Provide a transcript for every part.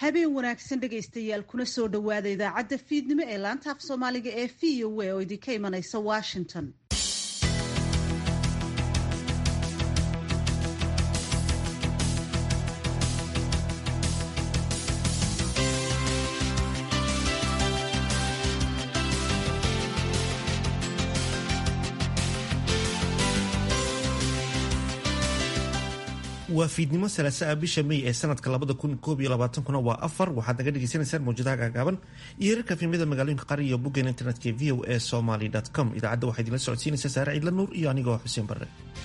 habeen wanaagsan dhegaystayaal kuna soo dhowaada idaacadda fiidnimo ee laanta af soomaaliga ee v o a oo idinka imanaysa washington waa fiidnimo salaasaa bisha may ee sanadka labada kun koob iyo labaatankuna waa afar waxaad naga dhegeysaneysaan mawjadaha gaagaaban iyo herarka fiimyada magaalooyinka qari iyo boggeena internetka v o a somaly com idaacadda waxaa idinla socodsiinaysa saare ciidla nuur iyo anigoo xuseen barre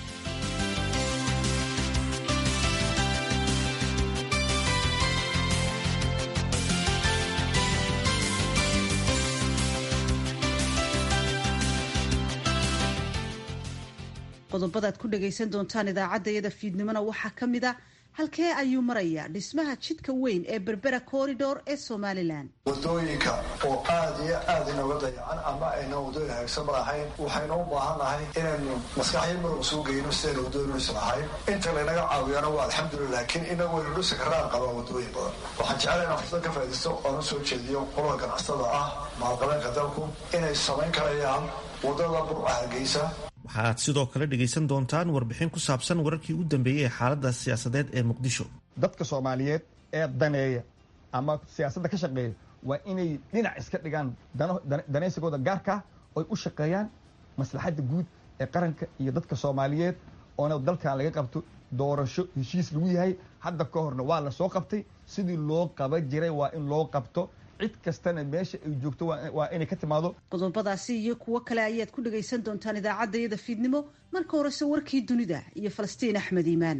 qodobadaad ku dhagaysan doontaan idaacadda iyada fiidnimona waxaa ka mid a halkee ayuu marayaa dhismaha jidka weyn ee berbera corridor ee somalilan wadooyinka oo aada iyo aada inooga dayacan ama ayna wadooyin hagaagsan malahayn waxaynu u baahan nahay inaynu maskaxyo muruq suu geyno sidayna wadooyin is lahayn inta laynaga caawiyana waa alxamdulillah laakiin inagu waynu dhusi karaan qabaa wadooyin badan waxaan jeclay inaan fursad ka faaidaysto oona soo jeediyo qolada ganacsada ah maalqabeenka dalku inay samayn karayaan wadada burca hargeysa waxaad sidoo kale dhegaysan doontaan warbixin ku saabsan wararkii ugu dambeeyey ee xaaladda siyaasadeed ee muqdisho dadka soomaaliyeed ee daneeya ama siyaasadda ka shaqeeya waa inay dhinac iska dhigaan danaysigooda gaarkaa oy u shaqeeyaan maslaxadda guud ee qaranka iyo dadka soomaaliyeed oona dalkan laga qabto doorasho heshiis lagu yahay hadda ka horna waa la soo qabtay sidii loo qaba jiray waa in loo qabto cid kastana meesha ay joogto waa inay ka timaado qodobadaasi iyo kuwo kale ayaad ku dhagaysan doontaan idaacadda iyada fiidnimo marka horese warkii dunida iyo falastiin axmed iimaan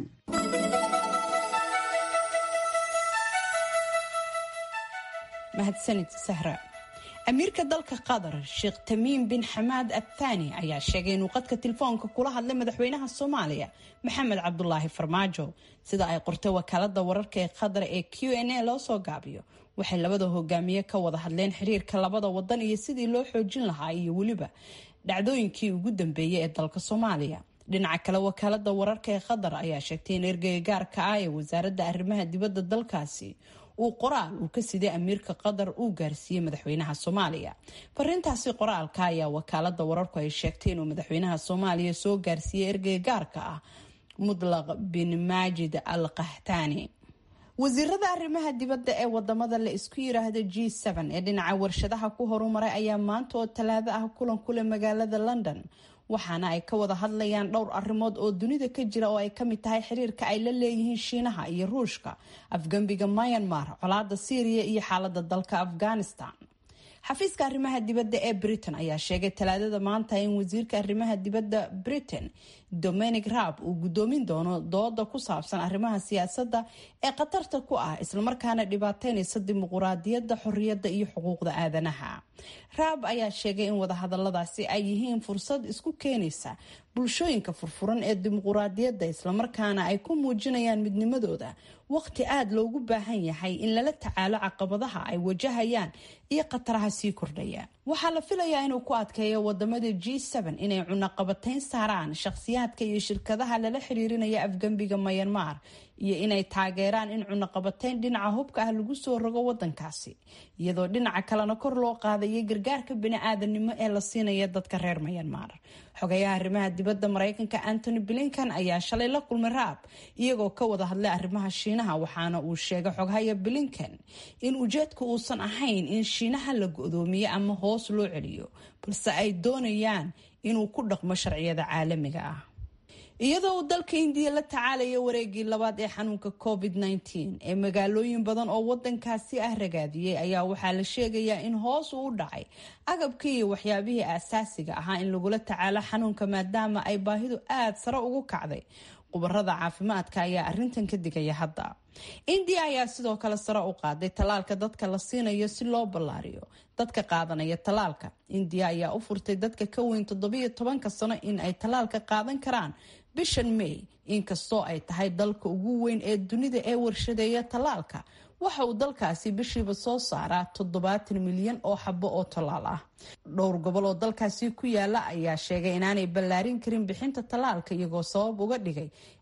mahadsanid sahra amiirka dalka qatar sheekh tamiim bin xamaad abthani ayaa sheegay inuu qadka telefoonka kula hadlay madaxweynaha soomaaliya maxamed cabdulaahi farmaajo sida ay qortay wakaalada wararka ee qatar ee q n a loo soo gaabiyo waxay labada hogaamiye ka wada hadleen xiriirka labada wadan iyo sidii loo xoojin lahaa iyo weliba dhacdooyinkii ugu dambeeyay ee dalka soomaaliya dhinaca kale wakaalada wararka ee qatar ayaa sheegtay in ergeyga gaarka ah ee wasaaradda arrimaha dibadda dalkaasi uu qoraal uu ka siday amiirka qatar uu gaarsiiyey madaxweynaha soomaaliya farintaasi qoraalka ayaa wakaalada wararku ay sheegtay inuu madaxweynaha soomaaliya soo gaarsiiyey ergeyga gaarka ah mudlaq bin maajid al qahtani wasiirada arrimaha dibadda ee wadamada la isku yiraahdo g ee dhinaca warshadaha ku horumaray ayaa maanta oo talaado ah kulan kule magaalada london waxaana ay ka wada hadlayaan dhowr arrimood oo dunida ka jira oo ay kamid tahay xiriirka ay la leeyihiin shiinaha iyo ruushka afgembiga myanmar colaada syriya iyo xaalada dalka afghanistan xafiiska arrimaha dibadda ee britain ayaa sheegay talaadada maanta in wasiirka arrimaha dibadda britain dominic raab uu gudoomin doono dooda ku saabsan arrimaha siyaasadda ee khatarta ku ah islamarkaana dhibaateynaysa dimuquraadiyadda xoriyadda iyo xuquuqda aadanaha raab ayaa sheegay in wadahadaladaasi ay yihiin fursad isku keenaysa bulshooyinka furfuran ee dimuquraadiyadda islamarkaana ay ku muujinayaan midnimadooda waqti aada loogu baahan yahay in lala tacaalo caqabadaha ay wajahayaan iyo khataraha sii kordhaya waxaa la filayaa inuu ku adkeeyo wadamada g inay cunaqabatayn saaraan shakhsiyaadka iyo shirkadaha lala xiriirinaya afgembiga mayanmar iyo inay taageeraan in cunaqabatayn dhinaca hubka ah lagu soo rogo wadankaasi iyadoo dhinaca kalena kor loo qaadayay gargaarka bini-aadanimo ee la siinaya dadka reer mayanmar xogayaha arrimaha dibadda mareykanka antony blinkan ayaa shalay la kulmay raab iyagoo ka wada hadlay arrimaha shiinaha waxaana uu sheegay xoghaya blinkan in ujeedka uusan ahayn in shiinaha la go-doomiyo ama hoos loo celiyo balse ay doonayaan inuu ku dhaqmo sharciyada caalamiga ah iyadoo uu dalka indiya la tacaalaya wareegii labaad ee xanuunka covid ee magaalooyin badan oo wadankaasi ah ragaadiyey ayaa waxaa la sheegayaa in hoos uu u dhacay agabkii iyo waxyaabihii aasaasiga ahaa in lagula tacaalo xanuunka maadaama ay baahidu aada sare ugu kacday khubarada caafimaadka ayaa arintan ka digaya hadda indiya ayaa sidoo kale sare u qaaday tallaalka dadka la siinayo si loo ballaariyo dadka qaadanaya tallaalka indiya ayaa u furtay dadka ka weyn toddobiyo tobanka sano in ay tallaalka qaadan karaan bishan may inkastoo ay tahay dalka ugu weyn ee dunida ee warshadeeya tallaalka waxa uu dalkaasi bishiiba soo saaraa toddobaatan milyan oo xabo oo tallaal ah dhowr gobol oo dalkaasi ku yaala ayaa sheegay inaanay ballaarin karin bixinta tallaalka iyagoo sabab uga dhigay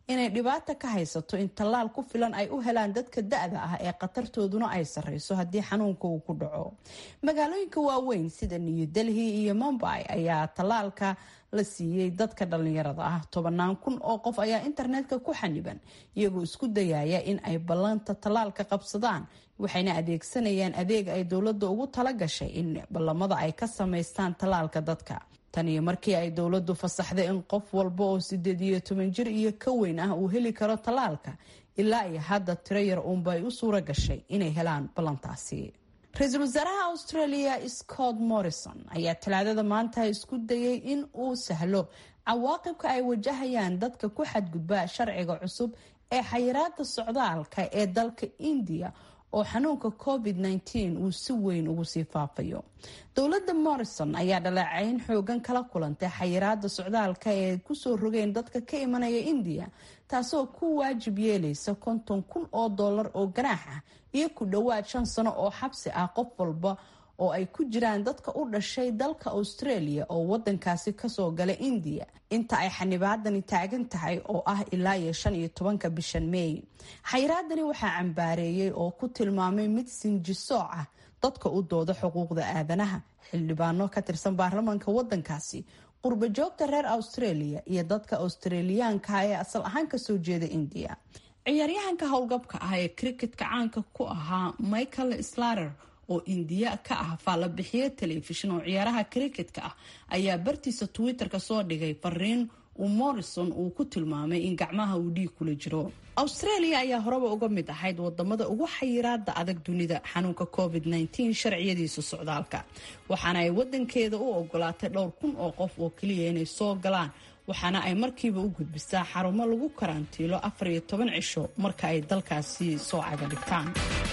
inay dhibaata ka haysato in tallaal ku filan ay u helaan dadka da-da ah ee khatartooduna ay sarreyso haddii xanuunka uu ku dhaco magaalooyinka waaweyn sida new delhi iyo mumbai ayaa tallaalka la siiyey dadka dhalinyarada ah tobanaan kun oo qof ayaa internetka ku xaniban iyagoo isku dayaya in ay ballanta tallaalka qabsadaan waxayna adeegsanayaan adeeg ay dowladda ugu tala gashay in ballamada ay ka samaystaan tallaalka dadka tan iyo markii ay dowladdu fasaxday in qof walba oo sideed iyo toban jir iyo ka weyn ah uu heli karo tallaalka ilaa iyo hadda tiro yar uunba ay u suura gashay inay helaan ballantaasi ra-iisul wasaaraha australia scott morrison ayaa talaadada maanta isku dayay in uu sahlo cawaaqibka ay wajahayaan dadka ku xadgudba sharciga cusub ee xayiraada socdaalka ee dalka indiya oo xanuunka covid -19 uu si weyn ugu sii faafayo dowladda morrison ayaa dhaleecayn xoogan kala kulantay xayiraada socdaalka ee kusoo rogeen dadka ka imanaya indiya taasoo ku waajib yeelaysa konton kun oo dollar oo ganaax ah iyo ku dhowaad shan sano oo xabsi ah qof walba oo ay ku jiraan dadka u dhashay dalka australia oo wadankaasi kasoo gala indiya inta ay xanibaadani taagan tahay oo ah ilaa iyo shan iyo tobanka bishan meey xayiraadani waxaa cambaareeyey oo ku tilmaamay mid sinjisooc ah dadka u dooda xuquuqda aadanaha xildhibaano ka tirsan baarlamaanka wadankaasi qurba joogta reer australia iyo dadka australiyaanka ee asal ahaan kasoo jeeda indiya ciyaaryahanka howlgabka ah ee cricketka caanka ku ahaa michael slater oo indiya ka ah faalabixiye telefishin oo ciyaaraha cricketka ah ayaa bartiisa twitter-ka soo dhigay fariin uu morrison uu ku tilmaamay in gacmaha uu dhiig kula jiro australia ayaa horeba uga mid ahayd wadamada ugu xayiraada adag dunida xanuunka covid -19 sharciyadiisa socdaalka waxaana ay wadankeeda u ogolaatay dhowr kun oo qof oo keliya inay soo galaan waxaana ay markiiba u gudbisaa xarumo lagu karantiilo afar iyo toban cisho marka ay dalkaasi soo caga dhigtaan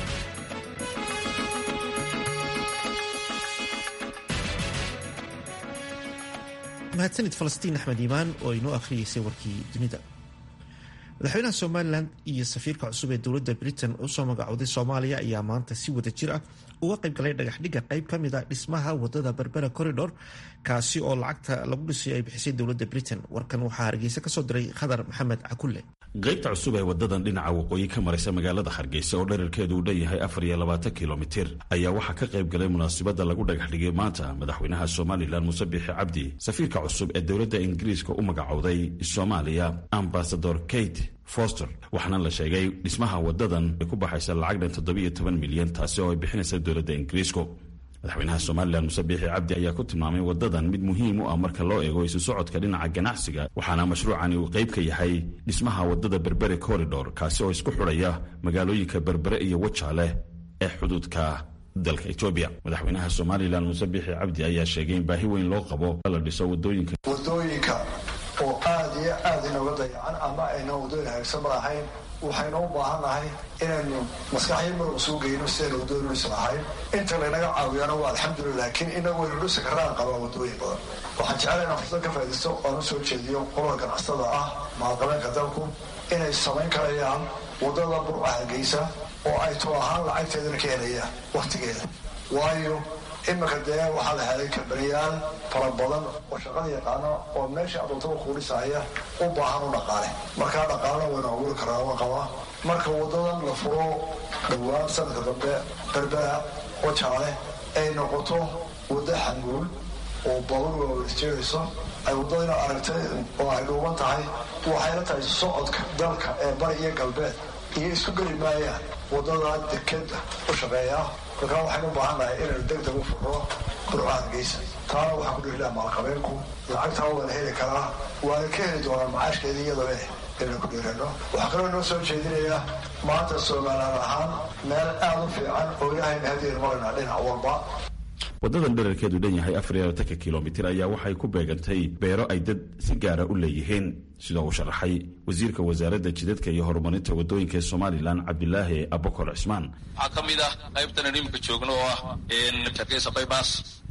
mahadsanid falastiin axmed iimaan oo inoo akhriyeysay warkii dunida madaxweynaha somalilan iyo safiirka cusub ee dowladda britain usoo magacooday soomaaliya ayaa maanta si wada jir ah uga qaybgalay dhagaxdhigga qayb ka mid a dhismaha wadada berbera corridor kaasi oo lacagta lagu dhisay ay bixisay dowladda britain warkan waxaa hargeysa kasoo diray khadar maxamed cakulle qaybta cusub ee wadadan dhinaca waqooyi ka maraysa magaalada hargeysa oo dherarkeedu uu dhanyahay afar iyo labaatan kilomitir ayaa waxaa ka qayb galay munaasabadda lagu dhagaxdhigay maanta madaxweynaha somalilan muuse biixi cabdi safiirka cusub ee dowladda ingiriiska u magacowday soomaaliya ambasador kate foster waxaana la sheegay dhismaha wadadan ay ku baxaysa lacag dhan toddobiyo toban milyan taasi oo ay bixinaysa dowladda ingiriisku madaxweynaha somalilan muse biixi cabdi ayaa ku tilmaamay wadadan mid muhiim u ah marka loo eego isu socodka dhinaca ganacsiga waxaana mashruucani uu qayb ka yahay dhismaha wadada berbere corridor kaasi oo isku xudhaya magaalooyinka berbere iyo wajaale ee xuduudka dalka etoobiya madaxweynaha somalilan muse biixi cabdi ayaa sheegay in baahi weyn loo qabo la dhiso wadooyinka wadooyinka oo aada iyo aada inooga dayacan ama ayna wadooyin hagaagsan ma ahayn waxaynu u baahannahay inaynu maskaxyo muruq suu geyno sidaynu wadooyin dhisi lahayn inta laynaga caawiyana waa alxamdulillah laakiin inagu waynu dhisi karnaan qabaa wadooyin badan waxaan jeclay inaan fursad ka faaidaysto oan u soo jeediyo qolada ganacsatada ah maalqabeenka dalku inay samayn karayaan wadada burca hargeysa oo ay too ahaan lacagteedana ka helayaan waktigeeda waayo iminka dee waxaa la helay kabaniyaal fara badan oo shaqada yaqaana oo meesha adoontada kuu dhisahaya u baahan u dhaqaale markaa dhaqaalena waynu abuuri karaa ma qabaa marka wadadan la furo dhowaan sanadka dambe berbera oo jaale ay noqoto waddo xanguul oo baabuur waawelisjeegayso ay waddadina aragtay oo ay dhuuban tahay waxayla tahay socodka dalka ee bari iyo galbeed iyo isku geli maayaan wadada dekeda u shaqeeya markaa waxaynu u baahannahay inaynu degdeg u furno burca hargeysa taana waxaan ku dhihilaha maalqabeenku lacagtaa waa la heli karaa waana ka heli doonaa macaashkeedii iyadaba inaynu ku dhiirano waxaa kaloo inoo soo jeedinaya maanta somalilan ahaan meel aada u fiican oo ilaahayna hadiyan maraynaa dhinac walba wadadan dherarkeedu dhan yahay afar iyo labatanka kilomitir ayaa waxay ku beegantay beero ay dad si gaara u leeyihiin sidoo uu sharaxay wasiirka wasaaradda jidadka iyo horumarinta wadooyinka ee somalilan cabdilaahi abakor cismaan waxaa ka mid ah qaybtan aan iminka joogno oo ah hargeysa bybass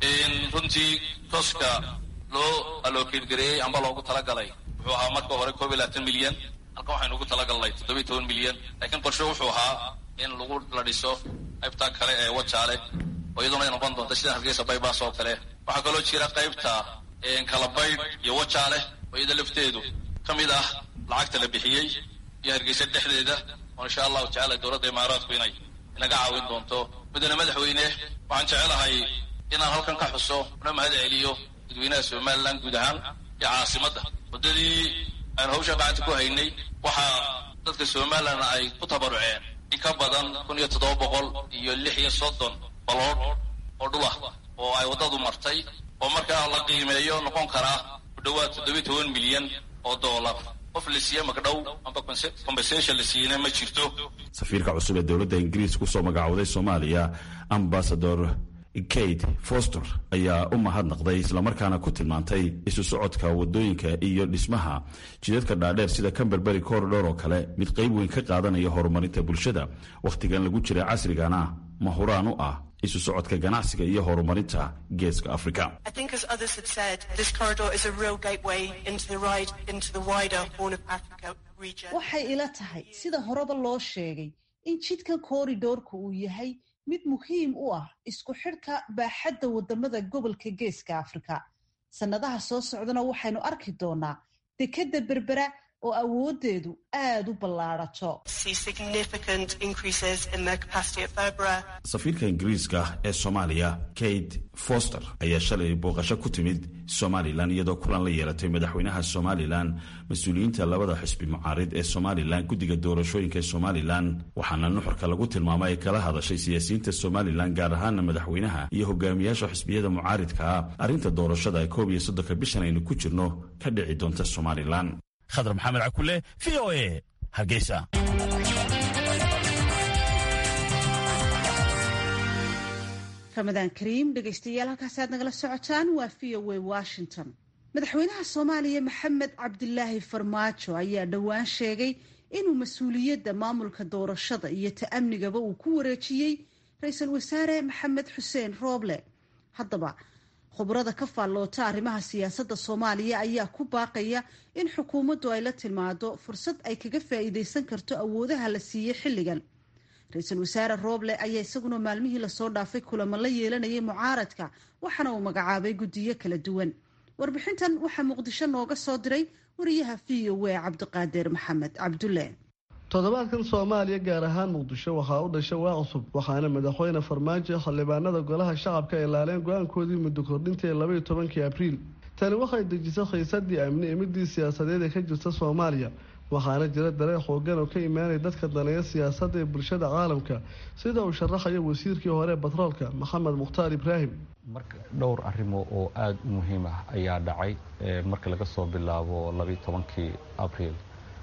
runtii tooska loo alookeedgareeyey amba loogu talagalay wuxuu ahaa marka hore koob iyo labaatan milyan halkan waxaynu ugu talagalnay toddobiyo toban milyan laakiin qorshe wuxuu ahaa in lagu la dhiso qaybta kale ee wajaale oo iyaduna ay noqon doonta sida hargeysa bybass oo kale waxaa kaloo jira qaybta kalabaydh iyo wajaale oo iyada lafteedu ka mid ah lacagta la bixiyey iyo hargeysa dhexdeeda oo insha allahu tacala dowladda imaaraadku inay inaga caawin doonto mudane madaxweyne waxaan jecelahay inaan halkan ka xuso una mahad celiyo dadweynaha somalilan guud ahaan iyo caasimadda muddadii aan hawsha gacanta ku haynay waxaa dadka somalilan ay ku tabaruceen in ka badan kun iyo toddoba boqol iyo lix iyo soddon balood oo dhulah oo ay waddadu martay oo markaa la qiimeeyo noqon karaa ku dhowaad toddobiyi toban milyan oo doolar qof la siiye magdhow amba compensation la siiyena ma jirto safiirka cusub ee dowladda ingiriis kusoo magacowday soomaaliya ambasador kate foster ayaa u mahadnaqday islamarkaana ku tilmaantay isu socodka wadooyinka iyo dhismaha jidadka dhaadheer sida camberbery corridor oo kale mid qayb weyn ka qaadanaya horumarinta bulshada wakhtigan lagu jira casrigana mahuraan u ah isu socodka ganacsiga iyo horumarinta geeska afrika waxay ila tahay sida horeba loo sheegay in jidkan kooridoorka uu yahay mid muhiim u ah isku xidhka baaxadda wadamada gobolka geeska afrika sannadaha soo socdana waxaynu arki doonaa dekedda berbera oo awoodeedu aada u ballaadhato safiirka ingiriiska ee soomaaliya kate foster ayaa shalay booqasho ku timid somalilan iyadoo kulan la yeelatay madaxweynaha somalilan mas-uuliyiinta labada xisbi mucaarid ee somalilan guddiga doorashooyinka ee somalilan waxaana nuxurka lagu tilmaamay ay kala hadashay siyaasiyiinta somalilan gaar ahaana madaxweynaha iyo hogaamiyaasha xisbiyada mucaaridka ah arrinta doorashada ee koob iyo soddonka bishan aynu ku jirno ka dhici doonta somalilan khadar maxamed cakule v o e hargeysa ramadaan kariim dhegaystayaal halkaasi aad nagala socotaan waa v o a washington madaxweynaha soomaaliya maxamed cabdilaahi farmaajo ayaa dhowaan sheegay inuu mas-uuliyadda maamulka doorashada iyo ta'amnigaba uu ku wareejiyey ra-iisul wasaare maxamed xuseen rooble haddaba khubrada ka faalloota arrimaha siyaasadda soomaaliya ayaa ku baaqaya in xukuumaddu ay la timaado fursad ay kaga faa'iidaysan karto awoodaha la siiyey xilligan ra-iisul wasaare rooble ayaa isaguna maalmihii lasoo dhaafay kulamo la yeelanayay mucaaradka waxaana uu magacaabay guddiyo kala duwan warbixintan waxaa muqdisho nooga soo diray wariyaha v o a cabdiqaadir maxamed cabdulle toddobaadkan soomaaliya gaar ahaan muqdisho waxaa u dhashay waa cusub waxaana madaxweyne farmaajo xildhibaanada golaha shacabka ay laaleen go-aankoodii muddo kordhinta ee labaiyo tobankii abriil tani waxay dejisay khaysadii amni ee midii siyaasadeed ee ka jirta soomaaliya waxaana jira dareen xoogan oo ka imaanaya dadka daneeya siyaasadda ee bulshada caalamka sida uu sharaxayo wasiirkii hore batroolka maxamed mukhtaar ibraahim marka dhowr arrimo oo aada u muhiim ah ayaa dhacay marka laga soo bilaabo labaiyo tobankii abriil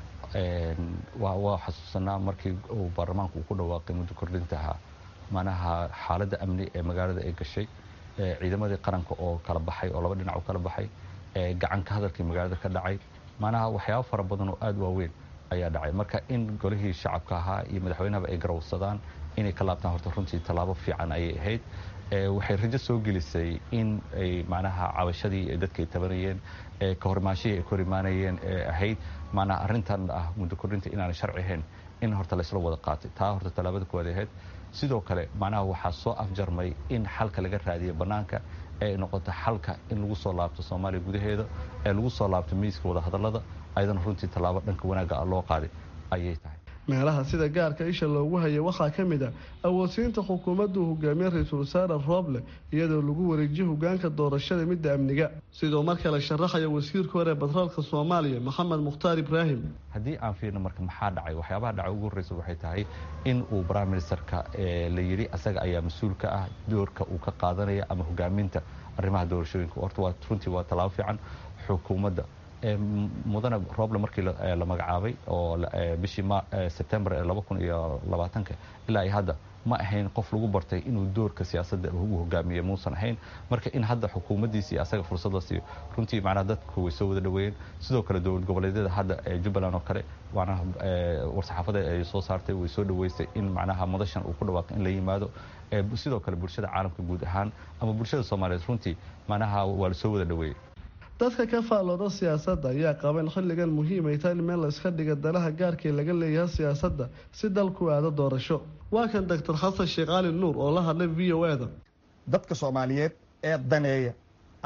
waa xasuusanaa markii uu baarlamaanku uu ku dhawaaqay muddo kordhintaha manaha xaaladda amni ee magaalada ay gashay ciidamadii qaranka oo kala baxay oo laba dhinac oo kala baxay gacanka hadalkii magaalada ka dhacay manaha waxyaabo fara badan oo aada waaweyn ayaa dhacay marka in golihii shacabka ahaa iyo madaxweynahaba ay garawsadaan inay ka laabtaan horta runtii tallaabo fiican ayay ahayd waxay rajo soo gelisay in ay macnaha cabashadii dadka ay tabanayeen ka horimaashihii ay ka hor imaanayeen ahayd maanaa arrintan ah muddo kordhinta inaanay sharci ahayn in horta laysla wada qaatay taa horta tallaabada kuwaad ahayd sidoo kale macnaha waxaa soo afjarmay in xalka laga raadiyo bannaanka ee ay noqoto xalka in lagu soo laabto soomaaliya gudaheeda ee lagu soo laabto miiska wadahadallada ayadana runtii tallaabo dhanka wanaagga ah loo qaaday ayay tahay meelaha sida gaarka isha loogu hayay waxaa ka mid a awoodsiinta xukuumaddu hogaamiye ra-iisul wasaare rooble iyadoo lagu wareejiyo hogaanka doorashada midda amniga sidoo mar kale sharaxaya wasiirka hore batroolka soomaaliya maxamed mukhtaar ibraahim haddii aan fiirno marka maxaa dhacay waxyaabaha dhacay ugu horreysa waxay tahay in uu prime ministerka la yidhi asaga ayaa mas-uul ka ah doorka uu ka qaadanaya ama hogaaminta arrimaha doorashooyinka horta waa runtii waa tallaabo fiican xukuumadda mudane rooble markii la magacaabay oo bishii sebtembar ee laba kun iyo labaatanka ilaa iyo hadda ma ahayn qof lagu bartay inuu doorka siyaasadda u hogaamiye muusan ahayn marka in hadda xukuumaddiisi iyo asaga fursadda siiyo runtii macnaha dadku way soo wada dhaweeyeen sidoo kale dowlad goboleedyada hadda ee jubbaland oo kale macnaha war-saxaafada ay soo saartay way soo dhaweysay in macnaha madashan uu ku dhawaaqay in la yimaado sidoo kale bulshada caalamka guud ahaan ama bulshada soomaaliyeed runtii macnaha waa la soo wada dhaweeyey dadka ka faallooda siyaasadda ayaa qaba in xilligan muhiim ay tahay in meel la iska dhiga danaha gaarkii laga leeyahay siyaasadda si dalku aado doorasho waa kan doctor xasan sheekh cali nuur oo la hadlay v o eda dadka soomaaliyeed ee daneeya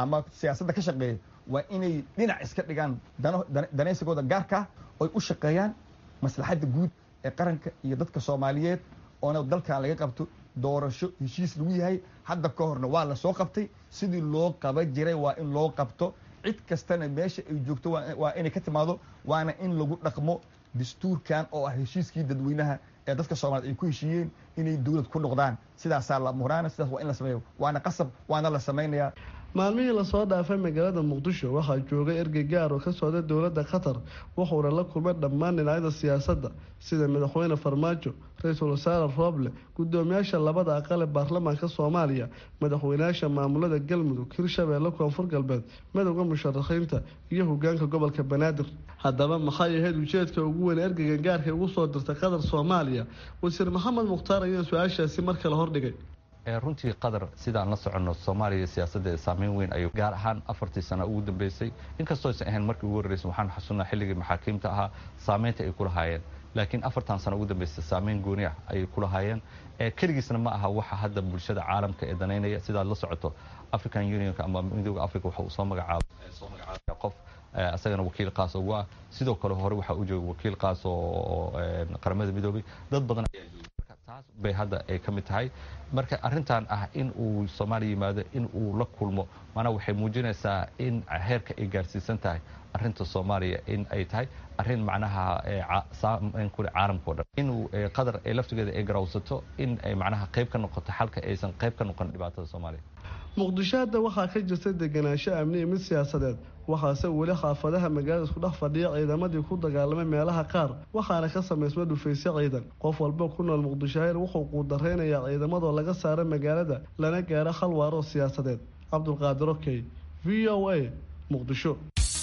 ama siyaasadda ka shaqeeya waa inay dhinac iska dhigaan danaysigooda gaarkaa oy u shaqeeyaan maslaxadda guud ee qaranka iyo dadka soomaaliyeed oona dalkan laga qabto doorasho heshiis lagu yahay hadda ka horna waa la soo qabtay sidii loo qaban jiray waa in loo qabto cid kastana meesha ay joogto waa inay ka timaado waana in lagu dhaqmo dastuurkan oo ah heshiiskii dadweynaha ee dadka soomaaliyed ay ku heshiiyeen inay dowlad ku noqdaan sidaasaa la muraana sidaas waa in la sameeyo waana qasab waana la samaynayaa maalmihii lasoo dhaafay magaalada muqdisho waxaa joogay ergey gaar oo ka socda dowladda qatar wuxuuna la kulmay dhammaan dhinacyada siyaasadda sida madaxweyne farmaajo ra-iisul wasaare rooble gudoomiyaasha labada aqal ee baarlamaanka soomaaliya madaxweynayaasha maamulada galmudug hirshabeelle koonfur galbeed midowda musharaxiinta iyo hogaanka gobolka banaadir haddaba maxay ahayd ujeedka ugu weyn ergeygan gaarka ugu soo dirtay qatar soomaaliya wasiir maxamed mukhtaar ayaa su-aashaasi mar kale hordhigay runtii qatar sidaan la soconno soomaaliya siyaasaddeeda saameyn weyn ayuu gaar ahaan afartii sano ugu dambeysay inkastoo aysan ahayn markii ugu horreysay waxaan xasuunnaa xilligii maxaakiimta ahaa saameynta ay ku lahaayeen laakiin afartan sano ugu dambeysay saameyn gooni ah ayay ku lahaayeen keligiisna ma aha waxa hadda bulshada caalamka ee danaynaya sidaad la socoto african unionka ama midooda africa waxa uu soo magacaabay qof asagana wakiil qaas ugu ah sidoo kale hore waxaa u jooga wakiil qaas oo qaramada midoobay dad badan ayaa jooga taas bay hadda ay ka mid tahay marka arrintan ah in uu soomaaliya yimaado in uu la kulmo maanaa waxay muujinaysaa in heerka ay gaarsiisan tahay arrinta soomaaliya in ay tahay arrin macnaha saameyn kule caalamkao dhan inuu qatar ee laftigeeda ay garawsato in ay macnaha qayb ka noqoto xalka aysan qayb ka noqon dhibaatada soomaaliya muqdisho hadda waxaa ka jirta deganaansho amni iyo mid siyaasadeed waxaase weli xaafadaha magaalada isku dhex fadhiya ciidamadii ku dagaalamay meelaha qaar waxaana ka samaysma dhufaysyo ciidan qof walba ku nool muqdishohayr wuxuu quudareynayaa ciidamadoo laga saara magaalada lana gaaro hal waaroo siyaasadeed cabdulqaadir okey v o a muqdisho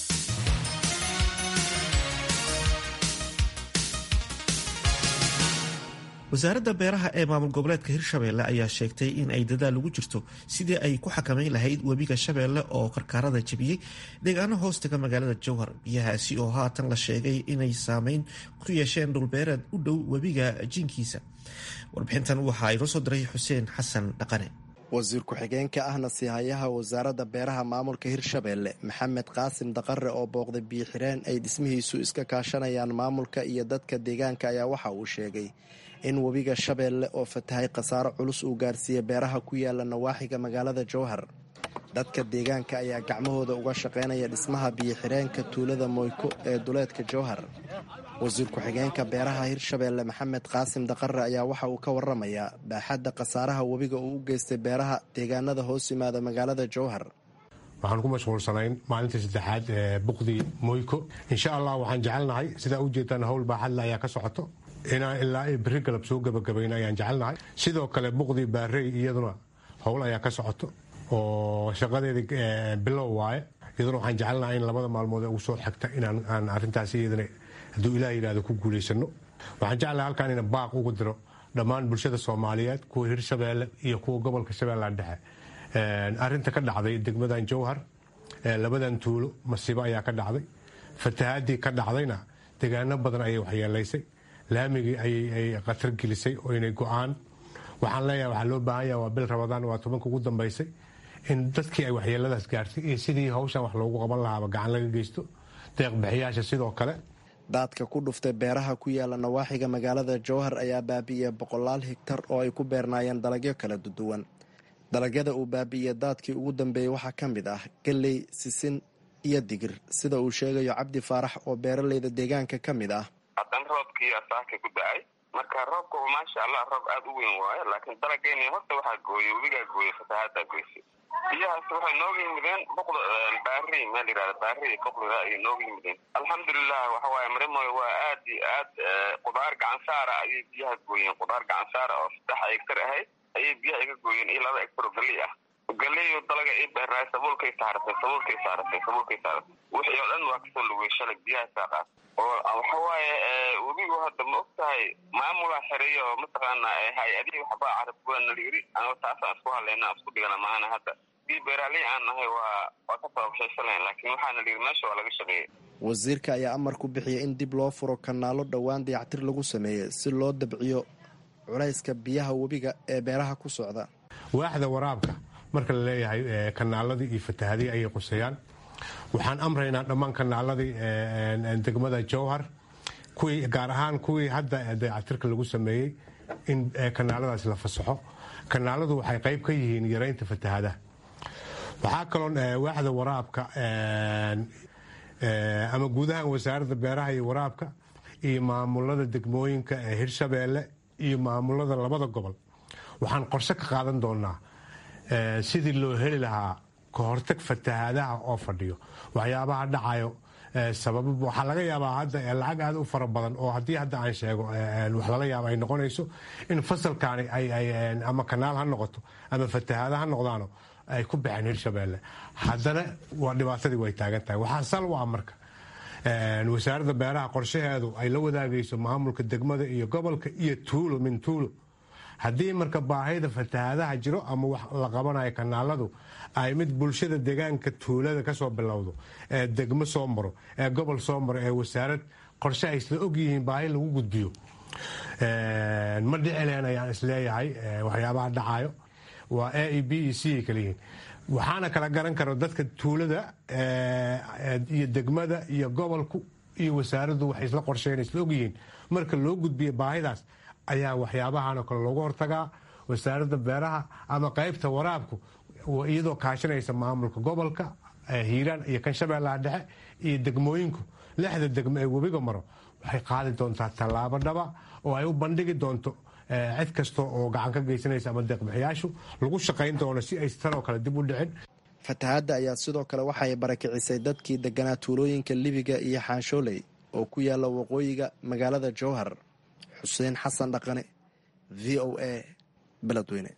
wasaaradda beeraha ee maamul goboleedka hirshabeelle ayaa sheegtay in ay dadaal ugu jirto sidii ay ku xakamayn lahayd webiga shabeelle oo karkaarada jebiyey deegaano hoostaga magaalada jowhar biyahaasi oo haatan la sheegay inay saameyn ku yeesheen dhulbeereed u dhow webiga jiinkiisa warbixintan waxaa inoo soo diray xuseen xasan dhaqane wasiir ku-xigeenka ahna siihayaha wasaaradda beeraha maamulka hirshabeelle maxamed qaasim daqare oo booqday biyo-xireen ay dhismihiisu iska kaashanayaan maamulka iyo dadka deegaanka ayaa waxa uu sheegay in webiga shabeelle oo fatahay khasaaro culus uu gaarsiiyey beeraha ku yaala nawaaxiga magaalada jowhar dadka deegaanka ayaa gacmahooda uga shaqaynaya dhismaha biyo-xireenka tuulada moyko ee duleedka jowhar wasiir ku-xigeenka beeraha hirshabeelle maxamed qaasim daqare ayaa waxa uu ka waramayaa baaxadda khasaaraha webiga uu u geystay beeraha deegaanada hoos yimaada magaalada jowhar waxaan ku mashquulsanayn maalintii saddexaad ee buqdii moyko insha allah waxaan jecelnahay sidaa u jeedaan howl baaxadle ayaa ka socoto inaan ilaa beri galab soo gabagabayna ayaan jecelnahay sidoo kale buqdii baarey iyaduna howl ayaa ka socoto oo shaqadeedii bilow waaye iyaduna waxaan jecelnahay in labada maalmood ee ugu soo xigta inaan arintaas iyadana hadduu ilaah yidhahdo ku guulaysano waxaan jeclahay halkaan ina baaq ugu diro dhammaan bulshada soomaaliyeed kuwa hirshabeelle iyo kuwa gobolka shabeellaha dhexe arinta ka dhacday degmadan jowhar labadan tuulo masiibo ayaa ka dhacday fatahaadii ka dhacdayna degaano badan ayay waxyeelaysay laamigii ayay khatar gelisay oo inay go-aan waxaan leeyahay waxaa loo baahan yaha waa bil rabadaan waa tobanka ugu dambaysay in dadkii ay waxyeeladaas gaartay iyo sidii hawshan wax loogu qaban lahaaba gacan laga geysto deeqbixiyaasha sidoo kale daadka ku dhuftay beeraha ku yaala nawaaxiga magaalada jowhar ayaa baabi'iyey boqolaal higtar oo ay ku beernaayeen dalagyo kala duwan dalagyada uu baabi'iyey daadkii ugu dambeeyey waxaa ka mid ah galley sisin iyo digir sida uu sheegayo cabdi faarax oo beeraleyda deegaanka ka mid ah haddana roobkii asaaka ku da-ay marka roobka maasha allah roob aada u weyn waayo laakiin dalageyni horta waxaa gooyey webigaa gooyey fatahaadaa goysay biyahaas waxay nooga yimideen boqda baari meel yihahda baari boqlida ayay nooga yimideen alxamdulilah waxa waaye marimoy waa aad iyo aad qudaar gacansaara ayay biyaha gooyeen qudaar gacansaara oo saddex egtar ahayd ayay biyaha iga gooyeen iyo laba egtar oo galey ah galeyo dalaga ii beernaay sabuulkay saaratay sabuulkay saaratay sabuulkay saaratay wixii oo dhan waa kasoo lugay shalay biyaha saaqaas oo waxa waaye webigu hadda ma og tahay maamulaa xereeya oo mataqaana hay-adihii waxbaa carabkuwa nala yiri anoo taasaan isku hadlayna isku dhigana maana hadda bii beeraaley aan nahay waa waa ka sababshayshalayn laakiin waxaana la yiri meesha waa laga shaqeeyey wasiirka ayaa amar ku bixiyay in dib loo furo kanaalo dhowaan dayactir lagu sameeyey si loo dabciyo culayska biyaha webiga ee beeraha ku socda waaxda waraabka marka la leeyahay kanaaladii iyo fatahadii ayay quseeyaan waxaan amraynaa dhammaan kanaaladii degmada jowhar kuwii gaar ahaan kuwii hadda dayactirka lagu sameeyey in kanaaladaas la fasaxo kanaaladu waxay qayb ka yihiin yaraynta fatahadaha waxaa kaloo waaxda waraabka ama guud ahaan wasaaradda beeraha iyo waraabka iyo maamulada degmooyinka ee hirshabeelle iyo maamulada labada gobol waxaan qorshe ka qaadan doonaa sidii loo heli lahaa kahortag fatahaadaha oo fadhiyo waxyaabaha dhacayo sababa waxaa laga yaabaa hadda lacag aad u fara badan oo haddii hadda aan sheego wax laga yaaba ay noqonayso in fasalkaani ama kanaal ha noqoto ama fatahaada ha noqdaano ay ku baxeen hirshabeelle haddana waa dhibaatadii way taagan tahay waxaa sal u ah marka wasaaradda beeraha qorshaheedu ay la wadaagayso maamulka degmada iyo gobolka iyo tuulo min tuulo haddii marka baahida fatahaadaha jiro ama wax la qabanayo kanaaladu ay mid bulshada deegaanka tuulada kasoo bilowdo ee degmo soo maro ee gobol soo maro ee wasaarad qorshe ay isla ogyihiin baahi lagu gudbiyo ma dhicileen ayaan isleeyahay waxyaabaha dhacayo waa a e b e c kaliyihiin waxaana kala garan karo dadka tuulada iyo degmada iyo gobolku iyo wasaaraddu waxay isla qorsheyn isla ogyihiin marka loo gudbiyo baahidaas ayaa waxyaabahan oo kale loogu hortagaa wasaaradda beeraha ama qaybta waraabku iyadoo kaashanaysa maamulka gobolka hiiraan iyo kan shabeellaha dhexe iyo degmooyinku lixda degmo ee webiga maro waxay qaadi doontaa tallaabo dhaba oo ay u bandhigi doonto cid kasta oo gacan ka geysanaysa ama deeqbixiyaashu lagu shaqayn doono si ay tanoo kale dib u dhicin fatahaadda ayaa sidoo kale waxay barakicisay dadkii deganaa tuulooyinka libiga iyo xaanshooley oo ku yaala waqooyiga magaalada jowhar xuseen xasan dhaqane v o a beledweyne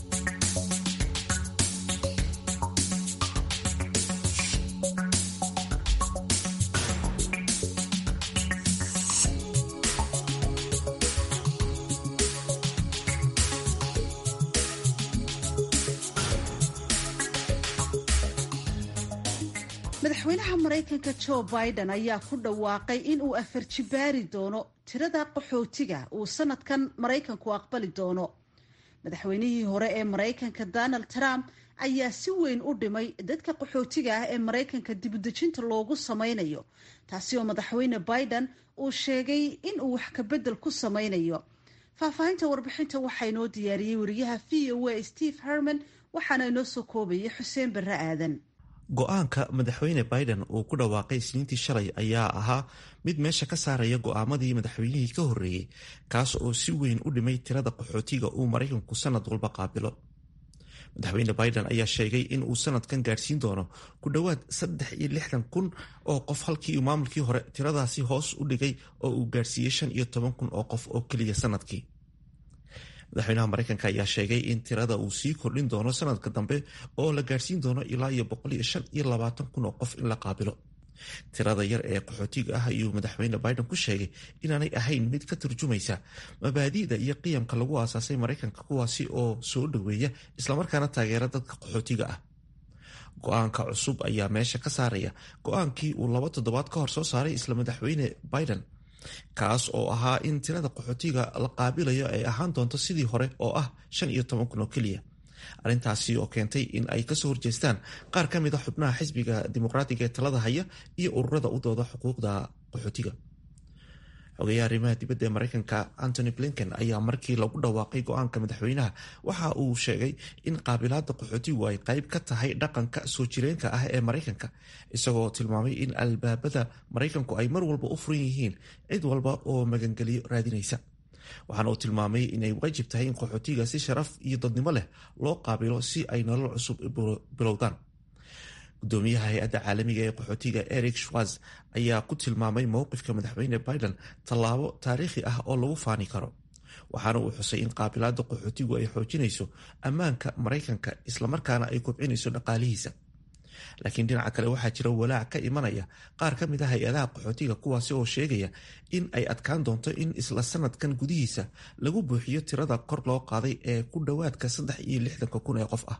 madaxweynaha maraykanka jo biden ayaa ku dhawaaqay in uu afar jibaari doono tirada qaxootiga uu sanadkan maraykanku aqbali doono madaxweynihii hore ee maraykanka donald trump ayaa si weyn u dhimay dadka qaxootiga ah ee maraykanka dibudejinta loogu sameynayo taasi oo madaxweyne biden uu sheegay in uu wax kabedel ku sameynayo faahfaahinta warbixinta waxaa inoo diyaariyey wariyaha v o a steve herman waxaana inoo soo koobayay xuseen barre aadan go-aanka madaxweyne biden uu ku dhawaaqay isniintii shalay ayaa ahaa mid meesha ka saaraya go'aamadii madaxweynihii ka horreeyey kaas oo si weyn u dhimay tirada qaxootiga uu maraykanku sanad walba qaabilo madaxweyne biden ayaa sheegay in uu sanadkan gaadhsiin doono ku dhowaad saddex iyo lixdan kun oo qof halkii uu maamulkii hore tiradaasi hoos u dhigay oo uu gaadhsiiyey shan iyo toban kun oo qof oo keliya sanadkii madaxweynaha maraykanka ayaa sheegay in tirada uu sii kordhin doono sanadka dambe oo la gaadhsiin doono ilaa iyo boqol iyo shan iyo labaatan kun oo qof in la qaabilo tirada yar ee qaxootiga ah ayuu madaxweyne biden ku sheegay inaanay ahayn mid ka turjumaysa mabaadi'da iyo qiyamka lagu aasaasay maraykanka kuwaasi oo soo dhoweeya islamarkaana taageera dadka qaxootiga ah go-aanka cusub ayaa meesha ka saaraya go-aankii uu laba toddobaad ka hor soo saaray isla madaxweyne biden kaas oo ahaa in tirada qaxootiga la qaabilayo ay ahaan doonto sidii hore oo ah shan iyo toban kun oo keliya arrintaasi oo keentay in ay kasoo horjeestaan qaar ka mid a xubnaha xisbiga dimuqraatiga ee talada haya iyo ururada u dooda xuquuqda qaxootiga xogeyaha arrimaha dibadda ee maraykanka antony blinken ayaa markii lagu dhawaaqay go-aanka madaxweynaha waxa uu sheegay in qaabilaada qaxootigu ay qayb ka tahay dhaqanka soo jireenka ah ee maraykanka isagoo tilmaamay in albaabada maraykanku ay mar walba u furan yihiin cid walba oo magangeliyo raadinaysa waxaana uu tilmaamay inay waajib tahay in qaxootiga si sharaf iyo dadnimo leh loo qaabilo si ay nolol cusub bilowdaan gudoomiyaha hay-adda caalamiga ee qaxootiga eric schwarz ayaa ku tilmaamay mowqifka madaxweyne biden tallaabo taariikhi ah oo lagu faani karo waxaana uu xusay in qaabilaada qaxootigu ay xoojinayso ammaanka maraykanka islamarkaana ay kobcinayso dhaqaalihiisa laakiin dhinaca kale waxaa jira walaac ka imanaya qaar ka mid a hay-adaha qaxootiga kuwaasi oo sheegaya in ay adkaan doonto in isla sanadkan gudihiisa lagu buuxiyo tirada kor loo qaaday ee ku dhowaadka saddex iyo lixdanka kun ee qof ah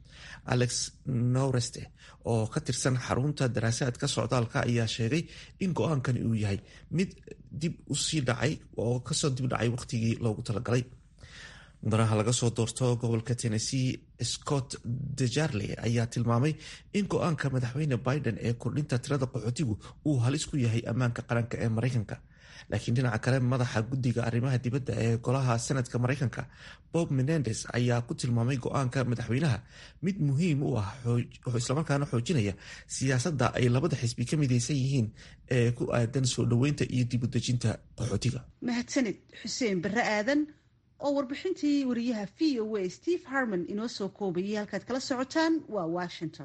alex noreste oo ka tirsan xarunta daraasaadka socdaalka ayaa sheegay in go-aankani uu yahay mid dib usii dhacay oo kasoo dib dhacay waqtigii loogu talagalay mudanaha laga soo doorto gobolka tennessee scott dejarley ayaa tilmaamay in go-aanka madaxweyne biden ee kordhinta tirada qaxootigu uu halis ku yahay ammaanka qaranka ee maraykanka laakiin dhinaca kale madaxa guddiga arrimaha dibadda ee golaha senadka maraykanka bob menendes ayaa ku tilmaamay go-aanka madaxweynaha mid muhiim u ah islamarkaana xoojinaya siyaasadda ay labada xisbi ka midaysan yihiin ee ku aadan soo dhoweynta iyo dib udejinta qaxootiga mahadsanid xuseen barre aadan oo warbixintii wariyaha v o a steve harmon inoo soo koobayay halkaad kala socotaan waa washington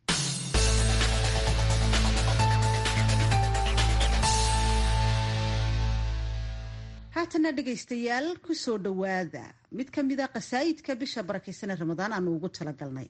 haatana dhegaystayaal ku soo dhowaada mid ka mida qasaayidka bisha barakaysan ee ramadaan aanu ugu talagalnay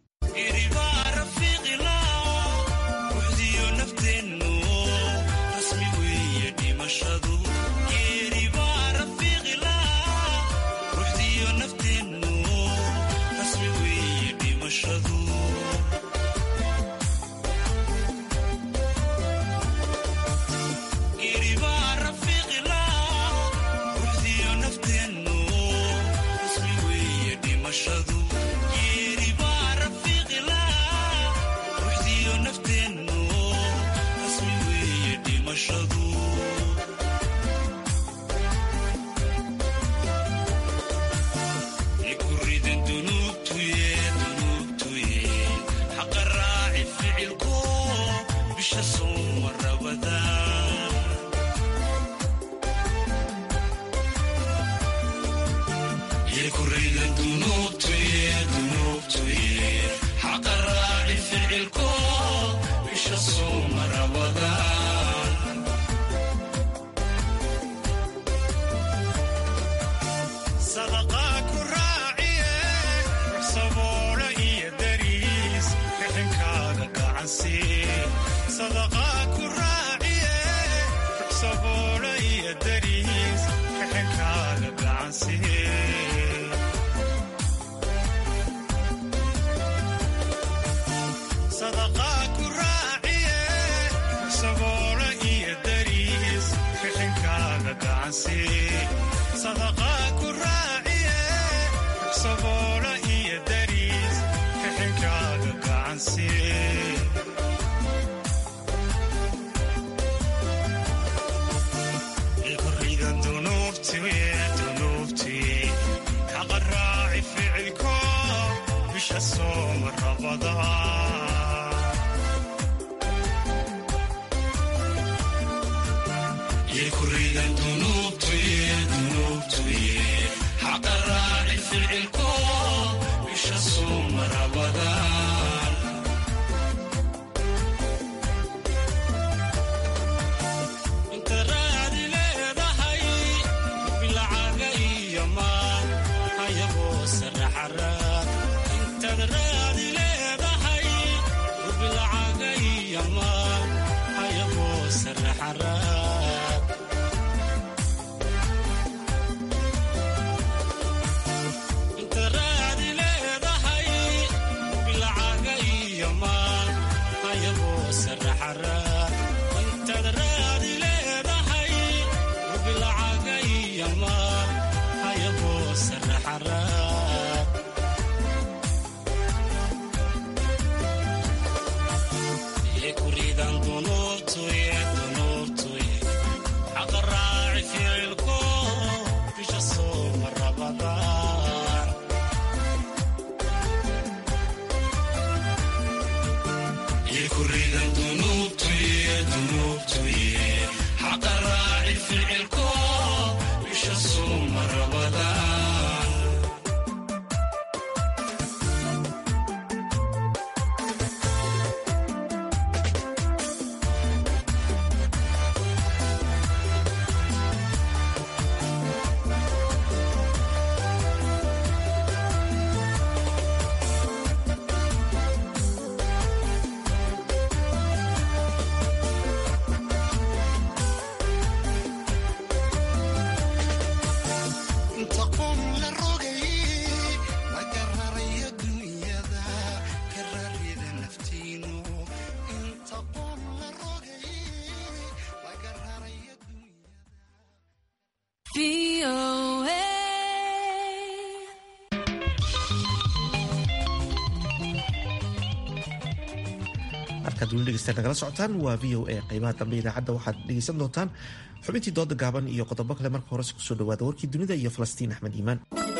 halkaad weli dhegeystaad nagala socotaan waa v o a qeybaha dambe idaacadda waxaad dhegeysan doontaan xubintii dooda gaaban iyo qodobo kale marka horese kusoo dhawaada warkii dunida iyo falastiin axmed iimaan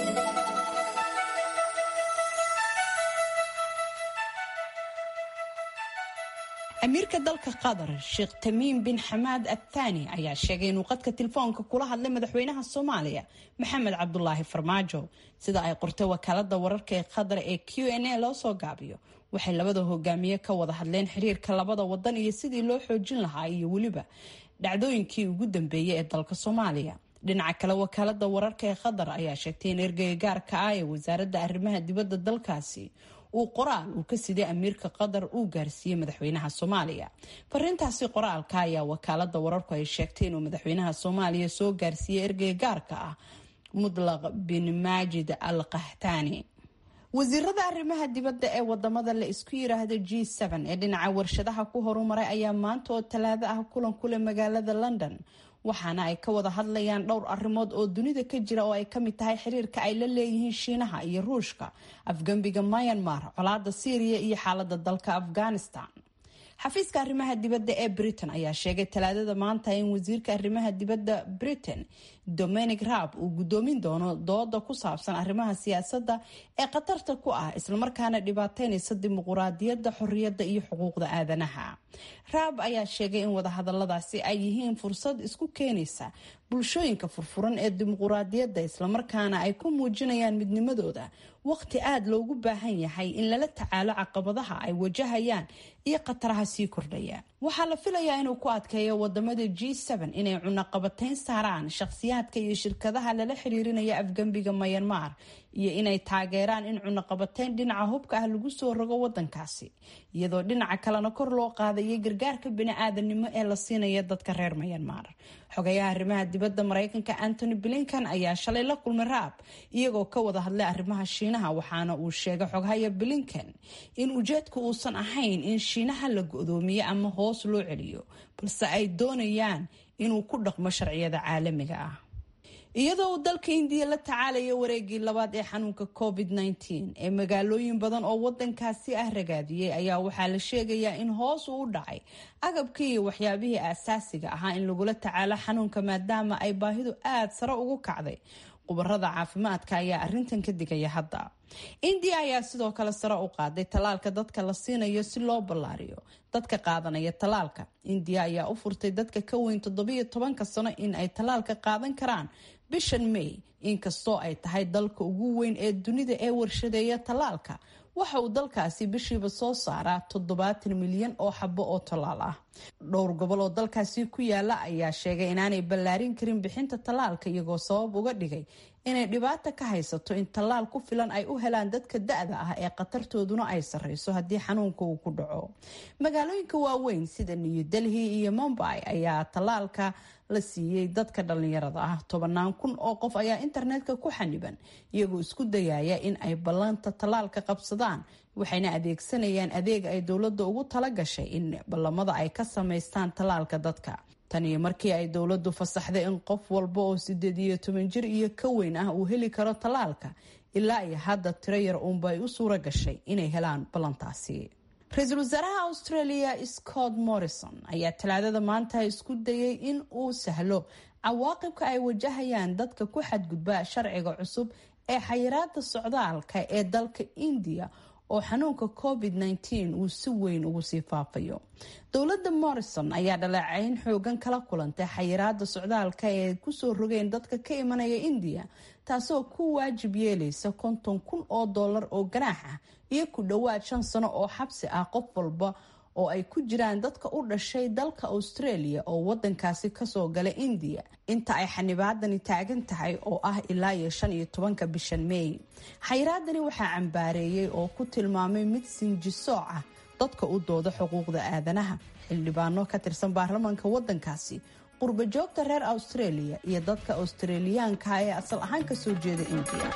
amiirka dalka qatar sheekh tamiim bin xamaad athani ayaa sheegay inuu qadka telefoonka kula hadlay madaxweynaha soomaaliya maxamed cabdulaahi farmaajo sida ay qortay wakaalada wararka ee qatar ee q n a loo soo gaabiyo waxay labada hogaamiye ka wada hadleen xiriirka labada wadan iyo sidii loo xoojin lahaa iyo weliba dhacdooyinkii ugu dambeeyay ee dalka soomaaliya dhinaca kale wakaalada wararka ee qatar ayaa sheegtay in ergeyga gaarka ah ee wasaaradda arrimaha dibadda dalkaasi uu qoraal uu ka siday amiirka qatar uu gaarsiiyey madaxweynaha soomaaliya fariintaasi qoraalka ayaa wakaalada wararku ay sheegtay inuu madaxweynaha soomaaliya soo gaarsiiyey ergeyga gaarka ah mudlaq bin maajid al qahtani wasiirada arrimaha dibadda ee wadamada la isku yiraahdo g ee dhinaca warshadaha ku horumaray ayaa maanta oo talaado ah kulan kule magaalada london waxaana ay ka wada hadlayaan dhowr arrimood oo dunida ka jira oo ay kamid tahay xiriirka ay la leeyihiin shiinaha iyo ruushka afgembiga myanmar colaada syriya iyo xaalada dalka afghanistan xafiiska arrimaha dibadda ee britain ayaa sheegay talaadada maanta in wasiirka arrimaha dibadda britain dominic raab uu gudoomin doono dooda ku saabsan arrimaha siyaasadda ee khatarta ku ah islamarkaana dhibaateynaysa dimuquraadiyadda xorriyadda iyo xuquuqda aadanaha raab ayaa sheegay in wadahadaladaasi ay yihiin fursad isku keenaysa bulshooyinka furfuran ee dimuquraadiyadda islamarkaana ay ku muujinayaan midnimadooda waqti aada loogu baahan yahay in lala tacaalo caqabadaha ay wajahayaan iyo khataraha sii kordhaya waxaa la filayaa inuu ku adkeeyo wadamada g inay cunaqabateyn saaraan shakhsiyaadka iyo shirkadaha lala xiriirinaya afgembiga mayanmar iyo inay taageeraan in cunaqabateyn dhinaca hubka ah lagu soo rogo wadankaasi iyadoo dhinaca kalena kor loo qaadayo gargaarka bini-aadanimo ee la siinaya dadka reer mayanmar xogayaha arrimaha dibadda mareykanka antony blinkan ayaa shalay la kulmay raab iyagoo ka wada hadlay arrimaha shiinaha waxaana uu sheegay xoghaya blinkan in ujeedka uusan ahayn in shiinaha la go-doomiyo ama hoos loo celiyo balse ay doonayaan inuu ku dhaqmo sharciyada caalamiga ah iyadoo uu dalka indiya la tacaalayo wareegii labaad ee xanuunka covid -19 ee magaalooyin badan oo wadankaasi ah ragaadiyey ayaa waxaa la sheegayaa in hoos uu u dhacay agabkii iyo waxyaabihii aasaasiga ahaa in lagula tacaalo xanuunka maadaama ay baahidu aada sare ugu kacday khubarada caafimaadka ayaa arintan ka digaya hadda indiya ayaa sidoo kale sare u qaaday tallaalka dadka la siinayo si loo ballaariyo dadka qaadanaya tallaalka indiya ayaa u furtay dadka ka weyn toddobiyo tobanka sano in ay tallaalka qaadan karaan bishan may inkastoo ay tahay dalka ugu weyn ee dunida ee warshadeeya tallaalka waxa uu dalkaasi bishiiba soo saaraa toddobaatan milyan oo xabo oo tallaal ah dhowr gobol oo dalkaasi ku yaala ayaa sheegay inaanay ballaarin karin bixinta tallaalka iyagoo sabab uga dhigay inay dhibaato ka haysato in tallaal ku filan ay u helaan dadka da-da ah ee khatartooduna ay sarreyso haddii xanuunka uu ku dhaco magaalooyinka waaweyn sida new delhi iyo mumbai ayaa tallaalka la siiyey dadka dhalinyarada ah tobanaan kun oo qof ayaa internetka ku xaniban iyagoo isku dayaya in ay ballanta tallaalka qabsadaan waxayna adeegsanayaan adeeg ay dowladda ugu tala gashay in ballamada ay ka samaystaan tallaalka dadka tan iyo markii ay dowladdu fasaxday in qof walba oo sideed iyo toban jir iyo ka weyn ah uu heli karo tallaalka ilaa iyo hadda tiro yar uunba ay u suura gashay inay helaan ballantaasi ra-iisul wasaaraha australia scott morrison ayaa talaadada maanta isku dayay in uu sahlo cawaaqibka ay wajahayaan dadka ku xadgudba sharciga cusub ee xayiraada socdaalka ee dalka indiya oo xanuunka covid -19 uu si weyn ugu sii faafayo dowladda morrison ayaa dhaleecayn xoogan kala kulantay xayiraada socdaalka ee kusoo rogeen dadka ka imanaya indiya taasoo ku waajib yeelaysa konton kun oo dollar oo ganaax ah iyo ku dhowaad shan sano oo xabsi ah qof walba oo ay ku jiraan dadka u dhashay dalka australia oo wadankaasi kasoo gala indiya inta ay xanibaadani taagan tahay oo ah ilaa iyo shan iyo tobanka bishan meey xayiraadani waxaa cambaareeyey oo ku tilmaamay mid sinjisooc ah dadka u dooda xuquuqda aadanaha xildhibaano ka tirsan baarlamaanka wadankaasi qurba joogta reer australia iyo dadka australiyaanka ee asal ahaan kasoo jeeda indiya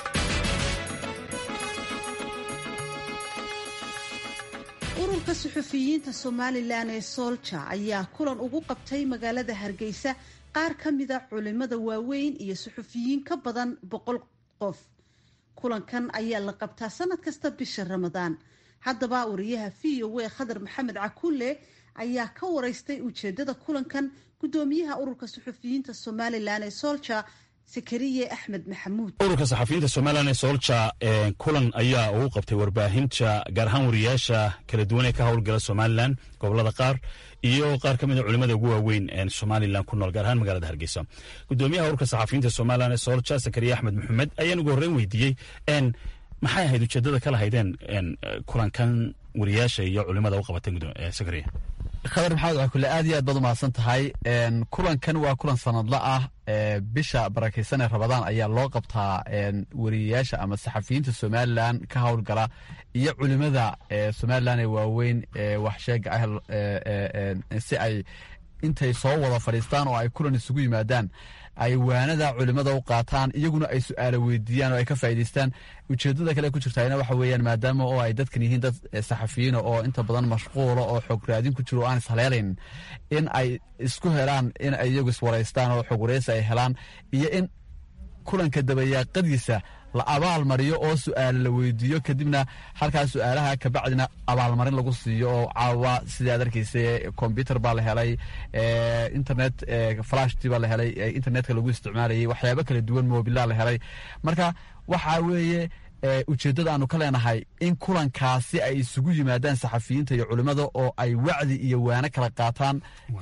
ururka suxufiyiinta somalilan ee soolja ayaa kulan ugu qabtay magaalada hargeysa qaar ka mida culimada waaweyn iyo suxufiyiin ka badan boqol qof kulankan ayaa la qabtaa sanad kasta bisha ramadaan haddaba wariyaha v o a khadar maxamed cakulle ayaa ka wareystay ujeedada kulankan gudoomiyaha ururka suxufiyiinta somalilan ee solja sakariye axmed maxamuud ururka saxafiyiinta somalilan ee solja kulan ayaa ugu qabtay warbaahinta gaar ahaan wariyaasha kala duwan ee ka howlgala somalilan gobolada qaar iyo qaar ka mid a culimada ugu waaweyn somalilan ku nool gaar ahaan magaalada hargeysa gudoomiyaha ururka saxafiyiinta somalilan ee solja sakariye axmed maxamed ayaan ugu horreyn weydiiyey maxay ahayd ujeedada ka lahaydeen kulankan wariyaasha iyo culimada u qabateen sakariye khadar maxamed cakule aad iyo aad baad umahadsan tahay kulankan waa kulan sanadla ah bisha barakeysan ee rabadaan ayaa loo qabtaa wariyayaasha ama saxafiyiinta somalilan ka howlgala iyo culimada somalilan ee waaweyn waxsheega ah si ay intay soo wada fadhiistaan oo ay kulan isugu yimaadaan ay waanada culimada u qaataan iyaguna ay su-aalo weydiiyaan oo ay ka faa'idaystaan ujeedada kale ku jirtaana waxa weeyaan maadaama oo ay dadkan yihiin dad saxafiyiina oo inta badan mashquula oo xog raadin ku jiro o aan ishaleelayn in ay isku helaan in ay iyagu iswaraystaan oo xog wareysi ay helaan iyo in kulanka dabayaaqadiisa la abaal mariyo oo su-aale la weydiiyo kadibna halkaas su-aalaha kabacdina abaalmarin lagu siiyo oo caawa sidai ad arkeysa combyuter baa la helay internet flashti baa la helay internetka lagu isticmaalayay waxyaabo kala duwan mobilaa la helay marka waxa weeye ujeeddada aanu ka leenahay in kulankaasi ay isugu yimaadaan saxafiyiinta iyo culimmada oo ay wacdi iyo waano kala qaataan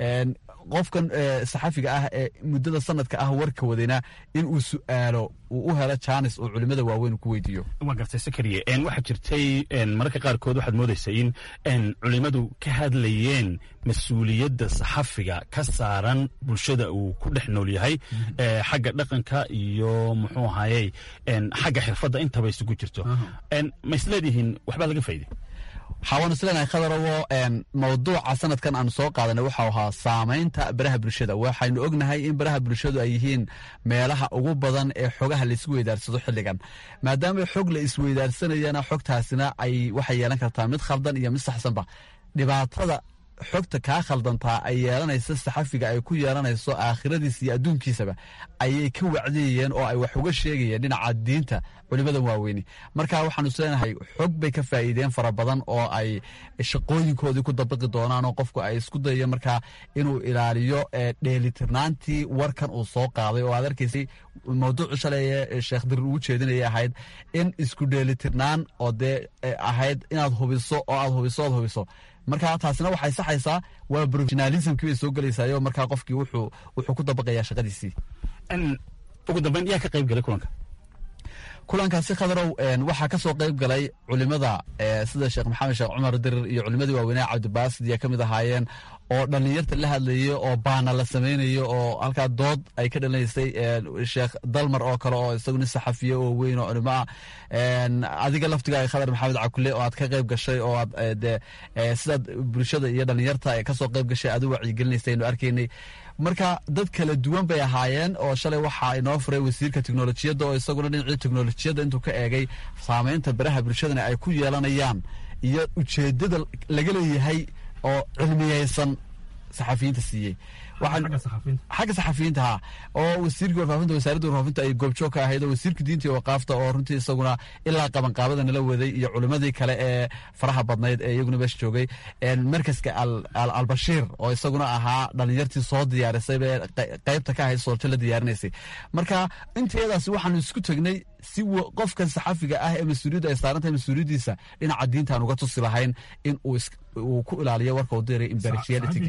qofkan saxafiga ah ee muddada sanadka ah warka wadayna in uu su-aalo uu u helo jaanis oo culimada waaweyn ku weydiiyo waa gartay sakariye waxaa jirtay mararka qaarkood waxaad moodaysa in culimadu ka hadlayeen mas-uuliyadda saxafiga ka saaran bulshada uu ku dhex nool yahay xagga dhaqanka iyo muxuu ahayey xagga xirfadda intaba isugu jirto ma isleedihiin waxbaa laga faa'iday waxaa isleenahay khadarowo mawduuca sanadkan aanu soo qaadanay waxau ahaa saamaynta baraha bulshada waxaynu ognahay in baraha bulshadu ay yihiin meelaha ugu badan ee xogaha laisku weydaarsado xilligan maadaama xog la isweydaarsanayana xogtaasina ay waxay yeelan kartaa mid khaldan iyo mid saxsanba dhibaatada xogta kaa khaldantaa ay yeelanaysa saxafiga ay ku yeelanayso aakhiradiisa iyo adduunkiisaba ayay ka wacdiyayeen oo ay wax uga sheegayeen dhinaca diinta culimadan waaweyni marka waxaanu isleenahay xog bay ka faa'iideen fara badan oo ay shaqooyinkoodii ku dabaqi doonaan oo qofku ay isku dayayo markaa inuu ilaaliyo dheelitirnaantii warkan uu soo qaaday oo aad arkaysay mawduucu shalay sheekh dirir ugu jeedinaya ahayd in isku dheelitirnaan oo dee ahayd inaad hubiso oo aad hubiso oad hubiso marka taasina waxay saxaysaa waa professionalismkii bay soo gelaysaayoo markaa qofkii wuxuu wuxuu ku dabaqayaa shaqadiisii ugu dambeyn yaa ka qayb galay kulanka kulankaasi khadarow waxaa ka soo qayb galay culimada sida sheekh maxamed sheekh cumar dirir iyo culimadii waaweynea cabdibaasid iyo ka mid ahaayeen oo dhallinyarta la hadlayay oo baana la samaynayo oo halkaa dood ay ka dhalinaysay sheekh dalmar oo kale oo isagu nin saxafiye oo weyn oo culimo ah adiga laftiga khadar maxamed cakule oo aad ka qayb gashay oo aad de sidaad bulshada iyo dhallinyarta kasoo qayb gashay aad u wacyigelinaysa aynu arkaynay marka dad kala duwan bay ahaayeen oo shalay waxaa inoo furay wasiirka teknolojiyadda oo isaguna dhinacii teknolojiyadda intuu ka eegay saamaynta baraha bulshadana ay ku yeelanayaan iyo ujeedada laga leeyahay oo cilmiyeysan saxafiyiinta siiyey xagga saxafiyiinta ha oo wasiirkii warfaafinta wasaaradda warfaafinta ay goobjoog ka ahayd oo wasiirka diinta iyo waqaafta oo runtii isaguna ilaa qabanqaabada nala waday iyo culimadii kale ee faraha badnayd ee iyaguna meesha joogay markaska albashiir oo isaguna ahaa dhalinyartii soo diyaarisay bee qaybta ka ahayd sooljo la diyaarinaysay marka intayadaasi waxaanu isku tegnay si qofkan saxafiga ah ee mas-uuliyaddu ay saarantahay mas-uuliyaddiisa dhinaca diintaan uga tusi lahayn in uu ku ilaaliyo warka uu diray impartiality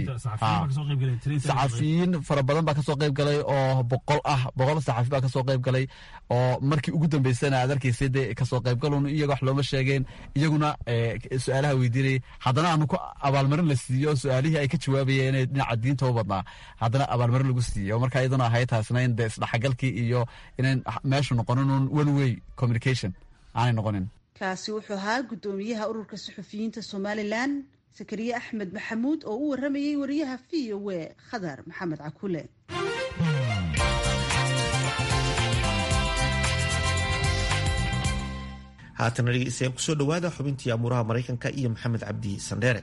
saxafiyiin fara badan baa kasoo qayb galay oo boqol ah boqol saxafi baa kasoo qayb galay oo markii ugu dambeysana aad arkaysay dee kasoo qaybgalun iyaga wax looma sheegeen iyaguna su-aalaha weydiinayay haddana aanu ku abaalmarin la siiyo su-aalihii ay ka jawaabayeen inay dhinaca diinta u badnaa haddana abaalmarin lagu siiyey oo marka iyaduna ahayd taasna in dee isdhexgalkii iyo inayn meeshu noqonin un one way communication aanay noqonin kaasi wuxuu ahaa guddoomiyaha ururka suxufiyiinta somalilan sakariye axmed maxamuud oo u waramayey wariyaha v o e khadar maxamed cakule haatana dhegeystayaal kusoo dhowaada xubintii amuuraha maraykanka iyo maxamed cabdi sandheere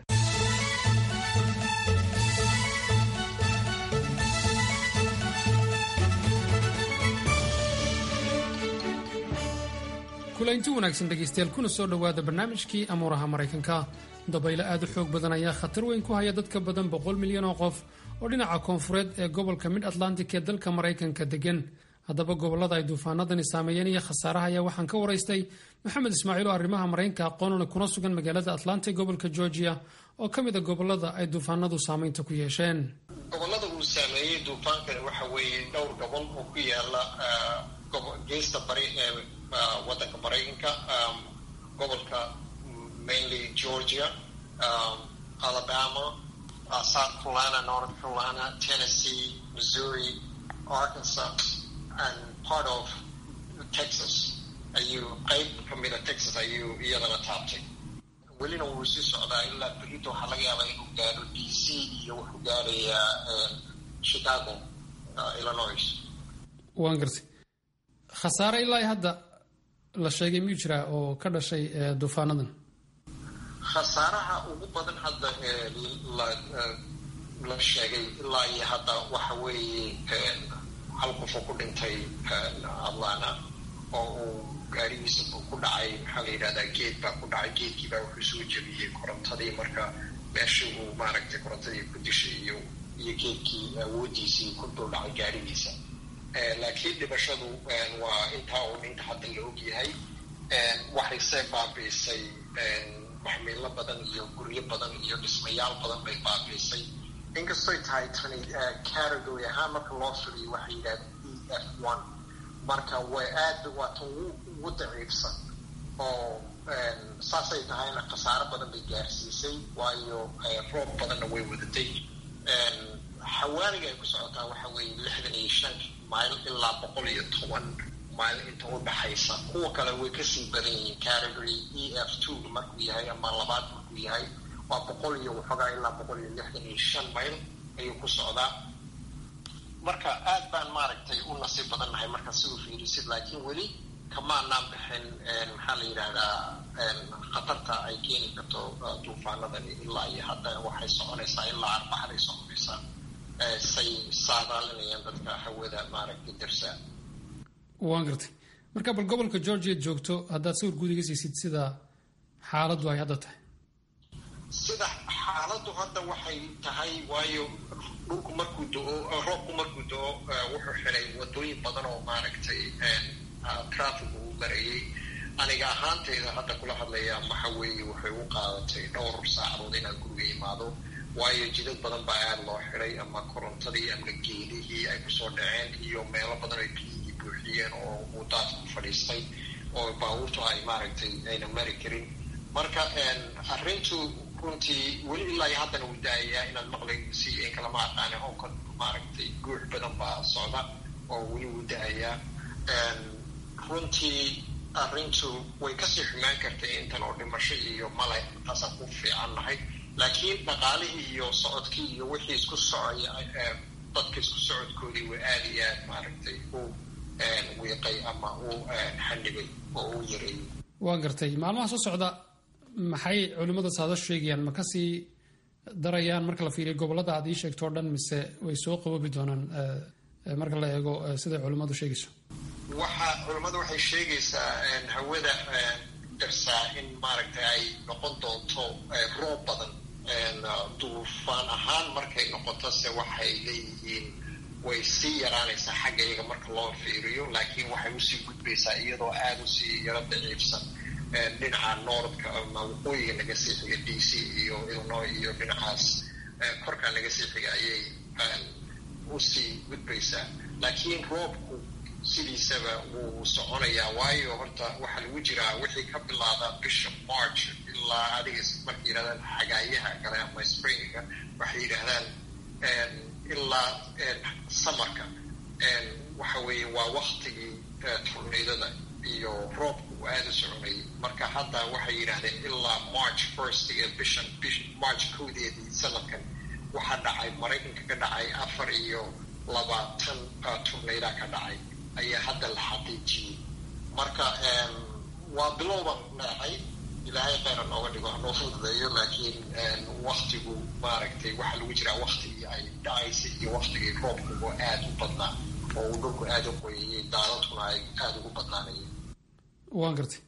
kulaynti wanaagsan dhegaystayaal kuna soo dhowaada barnaamijkii amuuraha maraykanka dabaylo aad u xoog badan ayaa khatar weyn ku haya dadka badan boqol milyan oo qof oo dhinaca koonfureed ee gobolka mid atlantic ee dalka maraykanka degan haddaba gobollada ay duufaanadani saameeyeen iyo khasaaraha ayaa waxaan ka waraystay maxamed ismaaciil oo arrimaha maraykanka aqoonuna kuna sugan magaalada atlanta gobolka georgia oo ka mid a gobollada ay duufaanadu saamaynta ku yeesheen gobollada uu saameeyey duufaankani waxa weeye dhowr gobol oo ku yaala geesta bari ee waddanka maraykanka gobolka mainly georgia alabama south carolina north carolina tennessee missouri arkansas and part of texas ayuu qayb ka mida texas ayuu iyadana taabtay welina wuu sii socdaa ilaa berito waxaa laga yaabaa inuu gaadho d c iyo wuxuu gaadhayaa chicago illinois waan gartay khasaare ilaa hadda la sheegay miyuu jiraa oo ka dhashay duufaanadan khasaaraha ugu badan hadda la sheegay ilaa iyo hadda waxa weeye hal qofoo ku dhintay atlanta oo uu gaarigiisa ku dhacay maxaa la yidhahdaa geed baa ku dhacay geedkii baa wuxuu soo jebiyey korontadii marka meeshii uu maaragtay korontadii ku dishay iyo iyo geedkii awooddiisii ku dul dhacay gaarigiisa laakiin dhibashadu waa intaa uu dhinta hadda la og yahay waxay see baabiisay maxmiilo badan iyo guryo badan iyo dhismayaal badan bay baabiisay inkastoy tahay tani category ahaan marka loo firiyo waxay yidhahdeen e f one marka way aad waa tan ugu daciifsan oo saasay tahayna khasaaro badan bay gaarsiisay waayo roob badanna way wadatay xawaaniga ay ku socotaa waxa weeye lixdan iyo shan mayl ilaa boqol iyo toban mayl inta u dhaxaysa kuwa kale way kasii badan yihiin category e f two markuu yahay ama labaad markuu yahay waa boqol iyo waxoogaa ilaa boqol iyo lixdan iyo shan mayl ayuu ku socdaa marka aad baan maaragtay u nasiib badan nahay marka si u fiirisid laakiin weli kamaanaan bixin maxaa la yidhaahdaa khatarta ay keeni karto duufaanadani ilaa iyo hadda waxay soconaysaa ilaa arbaxday soconaysaa say saadaalinayaan dadka hawada maaragtay darsaa waan gartay marka bal gobolka georgia joogto haddaad sawir guud iga siisid sida xaaladdu ay hadda tahay sida xaaladdu hadda waxay tahay waayo dhulku markuu do-o roobku markuu do-o wuxuu xidhay wadooyin badan oo maaragtay traffic uu marayay aniga ahaantayda hadda kula hadlaya waxa weeye waxay u qaadatay dhowr saacadood inaan guriga imaado waayo jidad badan baa aada loo xidhay ama korontadii ama geedihii ay kusoo dhaceen iyo meelo badan ay biyihii buuxiyeen oo uu daadku fadhiistay oo baabuurtu ay maaragtay ayna mari karin marka arrintu runtii weli ilaa iyo haddana uu daayayaa inaad maqlay si in kalama aqaane onka maaragtay guux badan baa socda oo weli uu daayaa runtii arrintu way kasii xumaan kartay intan oo dhimasho iyo male taasaan ku fiican nahay laakiin dhaqaalihii iyo socodkii iyo wixii isku socaya dadka isku socodkoodii waa aada iyo aad maaragtay u wiiqay ama u xanibay oo u yareeyay waan gartay maalmaha soo socda maxay culimmada saada sheegayaan ma kasii darayaan marka la fiiriyo gobollada aad ii sheegto o dhan mise way soo qaboobi doonaan marka la eego siday culimmadu sheegayso waxa culimmadu waxay sheegaysaa hawada darsaa in maaragtay ay noqon doonto roob badan duufaan ahaan markay noqoto se waxay leeyihiin way sii yaraanaysaa xagga iyaga marka loo fiiriyo laakiin waxay usii gudbaysaa iyadoo aada usii yaro daciifsan dhinaca noordka ama waqooyiga naga sii xiga d c iyo illinois iyo dhinacaas korkaa naga sii xiga ayay usii gudbaysaa laakiin roobku sidiisaba wuu soconayaa waayo horta waxaa lagu jiraa wixii ka bilaada bisha march ilaa adiga markay yidhahdaan xagaayaha kale ama springa waxay yidhaahdaan ilaa samarka waxa weeye waa waktigii tornaydada iyo roobku uu aada u soconayay marka hadda waxay yidhaahdeen ilaa march first iyo bishan bish march kowdeedii sanadkan waxaa dhacay maraykanka ka dhacay afar iyo labaatan tornayda ka dhacay ayaa hadda la xaqiijiyey marka waa bilowban leexay ilaahay kheyra nooga dhigo hanoo fududeeyo laakiin waktigu maaragtay waxaa lagu jiraa waktigii ay dhacaysay iyo waktigii roobkugu aada u badnaa oo uu dhulku aada u qoyayay daadadkuna ay aada ugu badnaanayeen waan gartay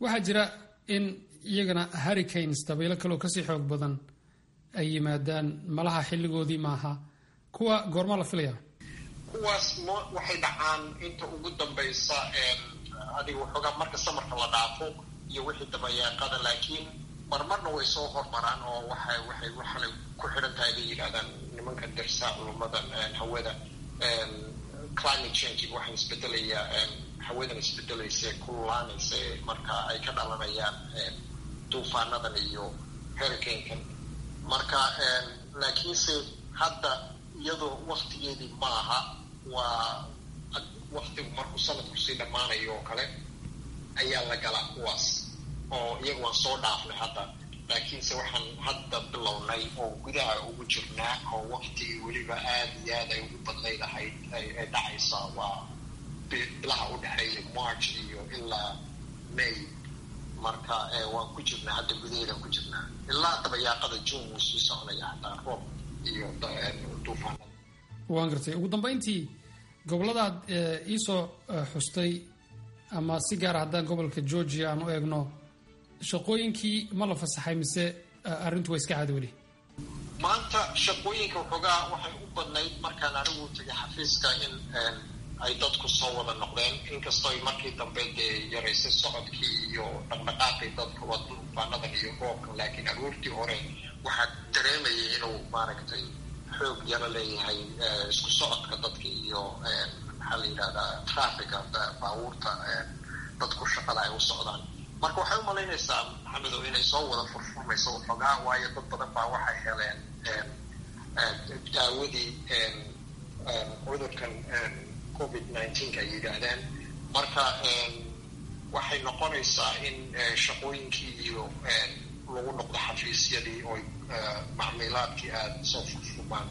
waxaa jira in iyagana hurricanes dabaylo kaleo kasii xoog badan ay yimaadaan malaha xilligoodii maaha kuwa goorma la filaya kuwaas waxay dhacaan inta ugu dambaysa adiga waxoogaa marka samarka la dhaafo iyo wixii dabayaaqada laakiin marmarna way soo hormaraan oo waxay waxay waxaanay ku xidhan tahay bay yidhahdaan nimanka dirsaa culumadan hawada climate change waxaan isbedelayaa hawadan isbedelaysa kululaanaysa marka ay ka dhalanayaan duufaanadan iyo hurricanekan marka laakiinse hadda iyadoo waktigeedii maaha waa waktigu markuu sanadku sii dhammaanayo oo kale ayaa la galaa kuwaas oo iyagu waan soo dhaafnay hadda laakiinse waxaan hadda bilownay oo gudaha ugu jirnaa oo waktigii weliba aada iyo aad ay ugu badnayd ahayd ay dhacaysaa waa bilaha u dhexeeya march iyo ilaa may marka waan ku jirnaa hadda gudaheedaan ku jirnaa ilaa dabayaaqada june wuu sii soconaya hataa roob iyo duufaanada waan gartay ugu dambayntii goboladaad iisoo xustay ama si gaara haddaan gobolka georgia aan u eegno shaqooyinkii ma la fasaxay mise arrintu waa iska caadi weli maanta shaqooyinka waxoogaa waxay u badnayd markaan anigu tegay xafiiska in ay dadku soo wada noqdeen inkastoo ay markii dambe dee yaraysay socodkii iyo dhaqdhaqaaqii dadka waa duufaanadan iyo roobkan laakiin aroortii hore waxaa dareemayay inuu maaragtay xoog yaro leeyahay isku socodka dadka iyo maxaa la yidhahdaa traffica baabuurta dadku shaqada ay u socdaan marka waxay u malaynaysaa maxamedow inay soo wada furfurmayso waxoogaa waayo dad badan baa waxay heleen daawadii cudurkan covid nineteen ay yidhaahdaan marka waxay noqonaysaa in shaqooyinkii iyo lagu noqdo xafiisyadii oo macmiilaadkii aada soo furfurmaan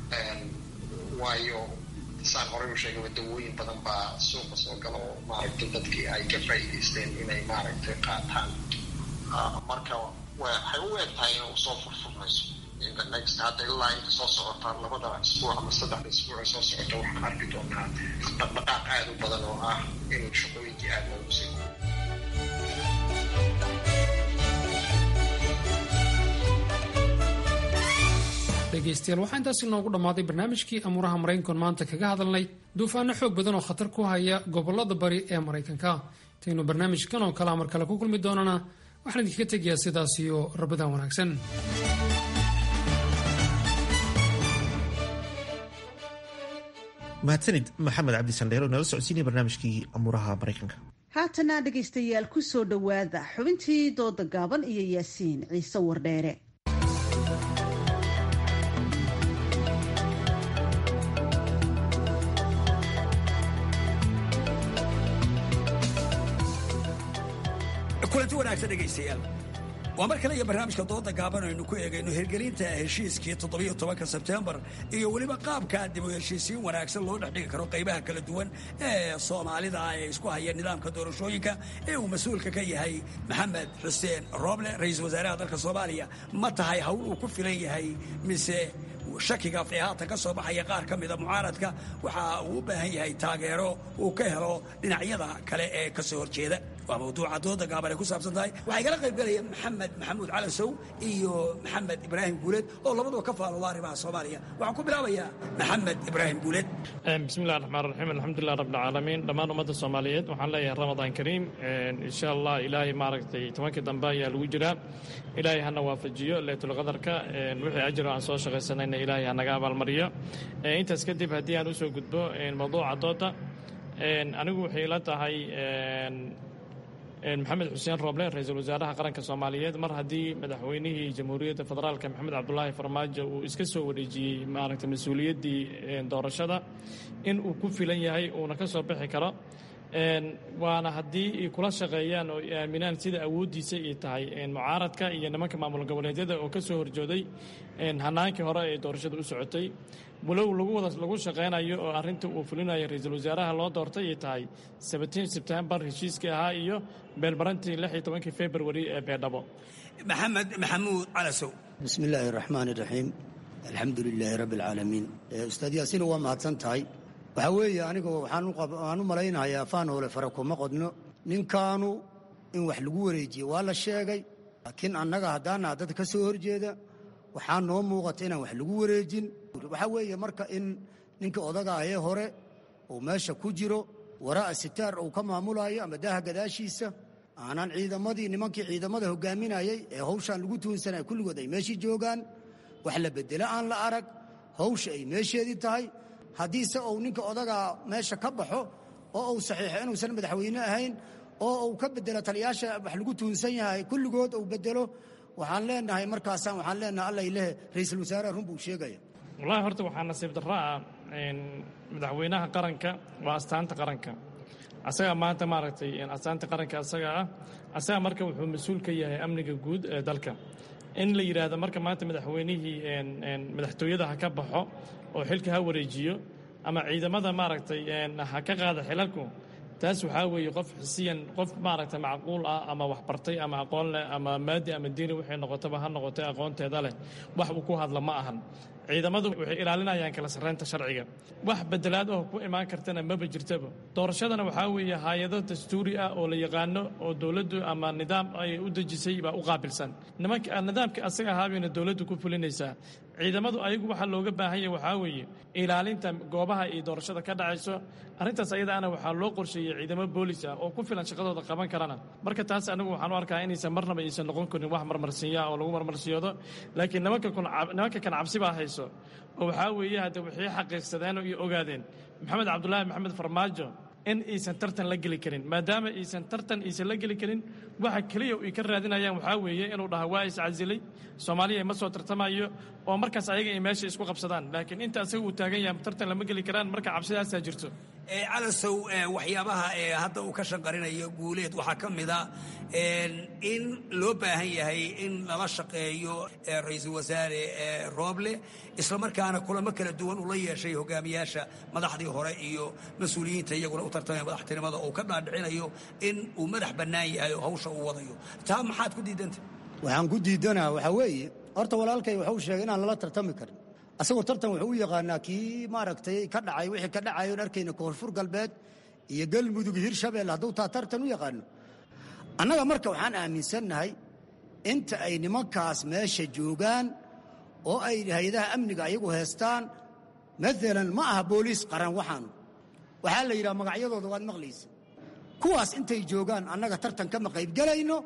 waayo saan horey u sheegay dawooyin badan baa suuqa soo gala oo maaragtay dadkii ay ka faa'iidaysteen inay maaragtay qaataan marka waxay u eg tahay inuu soo furfurmayso next hadda ilaa inta soo socota labada isbuuc ama saddexda isbuuc soo socota waxaan arki doonaa dhaqdhaqaaq aada u badan oo ah inuu shaqooyinkii aada loogu sii dhegaystayaal waxaa intaasi noogu dhammaaday barnaamijkii amuuraha maraykankoon maanta kaga hadalnay duufaano xoog badan oo khatar ku haya gobolada bari ee maraykanka intaynu barnaamijkan oo kale mar kale ku kulmi doonana waxaan idinkaga tegayaa sidaas iyo rabadaan wanaagsan mahadsanid maxamed cabdi sandheer oo nala socodsiinaya barnaamijkii amuuraha maraykanka haatana dhegaystayaal ku soo dhowaada xubintii dooda gaaban iyo yaasiin ciise wardheere kulanti wanaagsan dhegaystayaal waa mar kale iyo barnaamijka dooda gaaban aynu ku eegayno hirgelinta heshiiskii toddobiyo tobanka sebtembar iyo weliba qaabka dib u heshiisiin wanaagsan loo dhex dhigi karo qaybaha kala duwan ee soomaalida ee isku haya nidaamka doorashooyinka ee uu mas-uulka ka yahay maxamed xuseen rooble ra-iisul wasaaraha dalka soomaaliya ma tahay hawl uu ku filan yahay mise shakiga ee haatan ka soo baxaya qaar ka mida mucaaradka waxa uu u baahan yahay taageero uu ka helo dhinacyada kale ee ka soo horjeeda waa mawduuca dooda gaaban ay ku saabsan tahay waxaa igala qayb galaya maxamed maxamuud calan sow iyo maxamed ibraahim guuleed oo labaduba ka faalooda arrimaha soomaaliya waxaan ku bilaabayaa maxamed ibraahim guuleed bismillahi raxmaan raxiim alxamdulilah rabbilcaalamiin dhammaan ummadda soomaaliyeed waxaan leeyahay ramadaan kariim insha allah ilaahay maaragtay tobankii dambe ayaa lagu jiraa ilaahay hana waafajiyo leytulqadarka wixii ajiro aan soo shaqaysanayna ilaahay hanaga abaalmariyo intaas kadib haddii aan usoo gudbo mawduuca dooda anigu waxay ila tahay maxamed xuseen rooble ra-iisul wasaaraha qaranka soomaaliyeed mar haddii madaxweynihii jamhuuriyadda federaalka maxamed cabdulaahi farmaajo uu iska soo wareejiyey maaragtay mas-uuliyaddii doorashada in uu ku filan yahay uuna ka soo bixi karo waana haddii ay kula shaqeeyaan oo ay aaminaan sida awooddiisa ay tahay mucaaradka iyo nimanka maamul goboleedyada oo ka soo horjooday hanaankii hore ee doorashada u socotay walow lagu wada lagu shaqaynayo oo arrinta uu fulinayo ra-iisul wasaaraha loo doortay ay tahay seventeen sebtembar heshiiskii ahaa iyo beelmarantii lix iyo tobankii february ee beedhabo maxamed maxamuud calasow bismi illaahi raxmaan iraxiim alxamdu lilaahi rabbi alcaalamiin ustaad yaasiin waa mahadsan tahay waxaa weeye aniga waxaan u malaynayaa faan hole fare kuma qodno ninkaanu in wax lagu wareejiye waa la sheegay laakiin annaga haddaana dad ka soo horjeeda waxaa noo muuqata inaan wax lagu wareejin waxaa weeye marka in ninka odaga ahee hore uu meesha ku jiro waraa sitaar uu ka maamulayo ama daaha gadaashiisa aanan ciidamadii nimankii ciidamada hogaaminayay ee hawshaan lagu tuunsanaya kulligood ay meeshii joogaan wax la bedelo aan la arag hawsha ay meesheedii tahay haddiise uu ninka odagaa meesha ka baxo oo uu saxiixo inuusan madaxweyne ahayn oo uu ka bedelo taliyaasha wax lagu tuunsan yahay kulligood uu bedelo waxaan leenahay markaasaan waxaan leenahay alla ilaahe ra-iisul wasaaraha run buu sheegaya wallaahi horta waxaa nasiib darra ah madaxweynaha qaranka waa astaanta qaranka asagaa maanta maaragtay astaanta qaranka asaga ah asaga marka wuxuu mas-uul ka yahay amniga guud ee dalka in la yidhaahdo marka maanta madaxweynihii madaxtooyada ha ka baxo oo xilka ha wareejiyo ama ciidamada maaragtay ha ka qaada xilalku taas waxaa weeye qof xisiyan qof maaragtay macquul ah ama waxbartay ama aqoon leh ama maadi ama diini waxay noqotaba ha noqotay aqoonteeda leh wax uu ku hadla ma ahan ciidamadu waxay ilaalinayaan kala sarreynta sharciga wax bedelaad oo ku imaan kartana maba jirtaba doorashadana waxaa weeye hay-ado dastuuri ah oo la yaqaano oo dowladdu ama nidaam ay u dejisay baa u qaabilsan nimanka nidaamka asaga ahaabayna dowladdu ku fulinaysaa ciidamadu ayagu waxaa looga baahan yahay waxaa weeye ilaalinta goobaha iyo doorashada ka dhacayso arrintaas ayadaana waxaa loo qorsheeyey ciidamo boolis ah oo ku filan shaqadooda qaban karana marka taas anigu waxaan u arkaa inaysan marnaba aysan noqon karin wax marmarsiinya oo lagu marmarsiyoodo laakiin nimanka nimanka kan cabsi baa hayso oo waxaa weeye hadde waxay xaqiiqsadeen iyo ogaadeen maxamed cabdulaahi maxamed farmaajo in aysan tartan la geli karin maadaama aysan tartan aysan la geli karin waxa keliya ay ka raadinayaan waxaa weeye inuu dhaha waa iscasilay soomaaliya ma soo tartamayo oo markaas ayaga ay meesha isku qabsadaan laakiin inta asaga uu taagan yahay tartan lama geli karaan marka cabsidaasaa jirto calasow waxyaabaha hadda uu ka shanqarinayo guuleed waxaa ka mida in loo baahan yahay in lala shaqeeyo ra-iisul wasaare rooble islamarkaana kulamo kala duwan uu la yeeshay hogaamiyaasha madaxdii hore iyo mas-uuliyiinta iyaguna u tartamaya madaxtinimada uu ka dhaadhicinayo in uu madax bannaan yahay oo hawsha uu wadayo taa maxaad ku diidanta waxaan ku diidanaa waxaa weeye horta walaalkay wuxuu sheegay inaan lala tartami karin asagoo tartan wuxuu u yaqaanaa kii maaragtay ka dhacay wixii ka dhacay oon arkayna koonfur galbeed iyo galmudug hirshabelle hadduu taa tartan u yaqaano annaga marka waxaan aaminsannahay inta ay nimankaas meesha joogaan oo ay hay-adaha amniga ayagu heestaan maalan ma aha booliis qaran waxaanu waxaa la yidhaha magacyadooda waad maqlaysa kuwaas intay joogaan annaga tartan kama qaybgelayno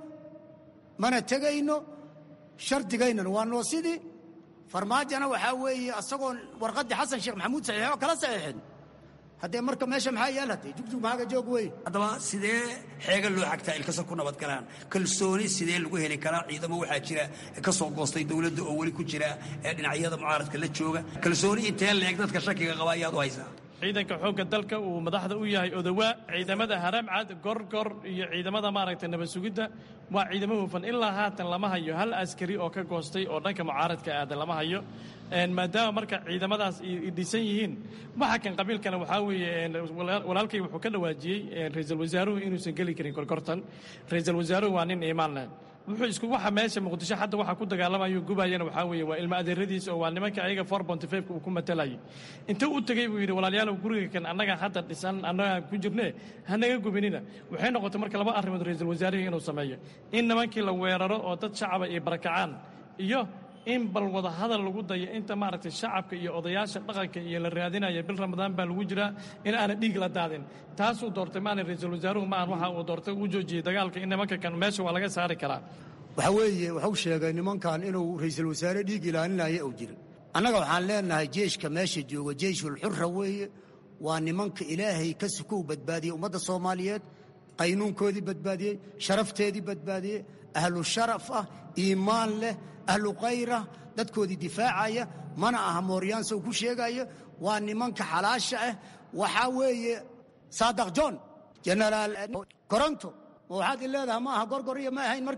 mana tegayno shardigaynana waa noo sidii farmaajona waxaa weeye asagoon warqaddii xasan sheekh maxamuud saxiixo kala saxiixin haddee marka meesha maxaa yaal hadee jugjug maaga joog wey haddaba sidee xeega loo xagtaa ilkasa ku nabad galaan kalsooni sidee lagu heli karaa ciidamo waxaa jira ka soo goostay dowladda oo weli ku jira dhinacyada mucaaradka la jooga kalsooni intee leeg dadka shakiga qaba ayaad u haysaa ciidanka xoogga dalka uu madaxda u yahay odawaa ciidamada haramcad gorgor iyo ciidamada maaragtay nabad sugidda waa ciidamo hufan ilaa haatan lama hayo hal askari oo ka goostay oo dhanka mucaaradka aadan lama hayo maadaama marka ciidamadaas dhisan yihiin waxa kan qabiilkana waxaa weeye walaalkay wuxuu ka dhawaajiyey ra-iisul wasaaruhu inuusan geli karin korkortan ra-iisul wasaaruhu waa nin iimaan leh wuxuu isku waxa meesha muqdisho hadda waxa ku dagaalamayo gubayana waxaa weeye waa ilmo adeeradiisa oo waa nimanka ayaga four bonty five-ka uu ku matalayay inta u tegey buu yidhi walaalayaalow guriga kan annaga hadda dhisan annaga ku jirne hanaga gubinina waxay noqotay marka laba arrimood ra-iisul wasaarihii inuu sameeyo in nimankii la weeraro oo dad shacaba ay barakacaan iyo in bal wada hadal lagu dayo inta maaragtay shacabka iyo odayaasha dhaqanka iyo la raadinaya bil ramadaan baa lagu jiraa in aana dhiig la daadin taasuu doortay maana ra-iisul wasaaruhu maahan waxa uu doortay uu joojiyey dagaalka in nimanka kan meesha waa laga saari karaa waxaa weeye wuxuu sheegay nimankan inuu ra-iisul wasaare dhiig ilaalinaya uu jira annaga waxaan leenahay jeeshka meesha jooga jeyshul xurra weeye waa nimanka ilaahay ka sukow badbaadiyey ummadda soomaaliyeed qaynuunkoodii badbaadiyey sharafteedii badbaadiyey ahlu sharaf ah iimaan leh ahlu kayrah dadkoodii difaacaya mana aha mooryaansa uu ku sheegaya waa nimanka xalaasha ah waxaa weeye saadaq john jenaraal koronto ma waxaad i leedaha ma aha gorgor iyo ma ahayn markii hore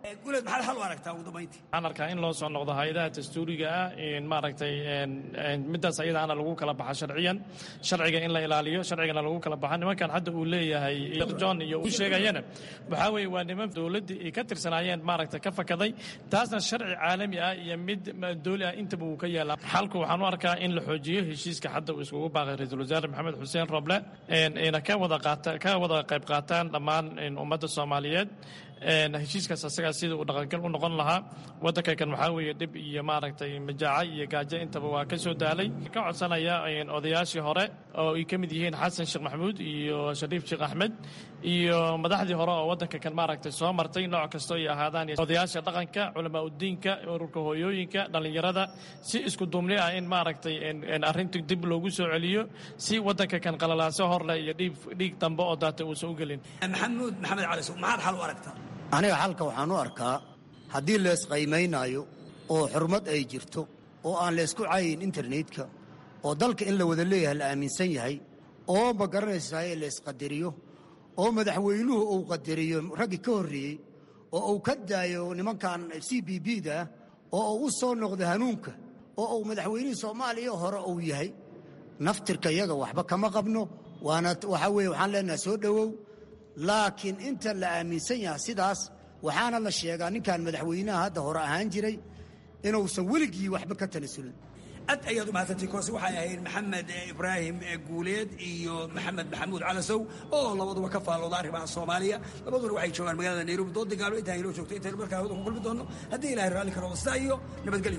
guleed maxaad xal u aragtaa ugu dambayntii waxaan arkaa in loo soo noqdo hay-adaha dastuuriga ah maaragtay midaas ayadaana lagu kala baxa sharciyan sharciga in la ilaaliyo sharcigana lagu kala baxa nimankan hadda uu leeyahay john iyo uu sheegayana waxaa weeye waa niman dowladdii ay ka tirsanaayeen maaragtay ka fakaday taasna sharci caalami ah iyo mid dooli ah intaba uu ka yaala xalku waxaan u arkaa in la xoojiyo heshiiska hadda uu iskugu baaqay ra-iisul wasaare maxamed xuseen roble ayna ka wada qaata ka wada qayb qaataan dhammaan ummadda soomaaliyeed heshiiskaas asagaa sida uu dhaqangal u noqon lahaa waddanka kan waxaa weeye dhib iyo maaragtay majaaca iyo gaajo intaba waa ka soo daalay ka codsanaya odayaashii hore oo ay ka mid yihiin xasan sheekh maxamuud iyo shariif sheekh axmed iyo madaxdii hore oo waddanka kan maaragtay soo martay nooc kastoo ay ahaadaan odayaasha dhaqanka culamaa udiinka ururka hooyooyinka dhallinyarada si isku duubni ah in maaragtay arrinta dib loogu soo celiyo si waddanka kan qalalaaso horleh iyo dhiig dambe oo daata uusan u gelin maxamuud maxamed cali sow maxaad xal u aragtaa aniga xalka waxaan u arkaa haddii leesqaymaynaayo oo xurmad ay jirto oo aan leysku cayin internetka oo dalka in la wada leeyahay la aaminsan yahay oo ma garanaysaay leysqadariyo oo madaxweynuhu uu qadariyo raggii ka horreeyey oo uu ka daayo nimankan c b b da oo uu u soo noqdo hanuunka oo uu madaxweynihii soomaaliya hore uu yahay naftirka iyaga waxba kama qabno waana waxaa weeye waxaan leenahay soo dhowow laakiin inta la aaminsan yahay sidaas waxaana la sheegaa ninkan madaxweynaha hadda hore ahaan jiray inuusan weligii waxba ka tanasulin aad ayaad u mahadsantii koose waxay ahayd maxamed ibraahim guuleed iyo maxamed maxamuud calasow oo labaduba ka faallooda arrimaha soomaaliya labaduna waxay joogaan magaalada nairobi doodii gaalo intaa inoo joogto intaynu markaa hawada ku kulmi doonno haddii ilahay raalli karo sidaa iyo nabadgelyo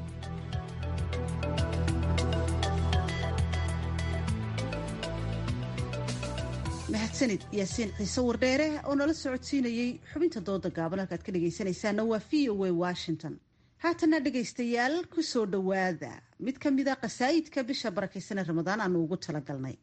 mahadsanid yaasiin ciise wardheere oo nala socodsiinayey xubinta dooda gaaban halkaad ka dhegaysanaysaana waa v o a washington haatana dhegaystayaal ku soo dhowaada mid ka mida qasaayidka bisha barakaysanee ramadaan aanu ugu talagalnay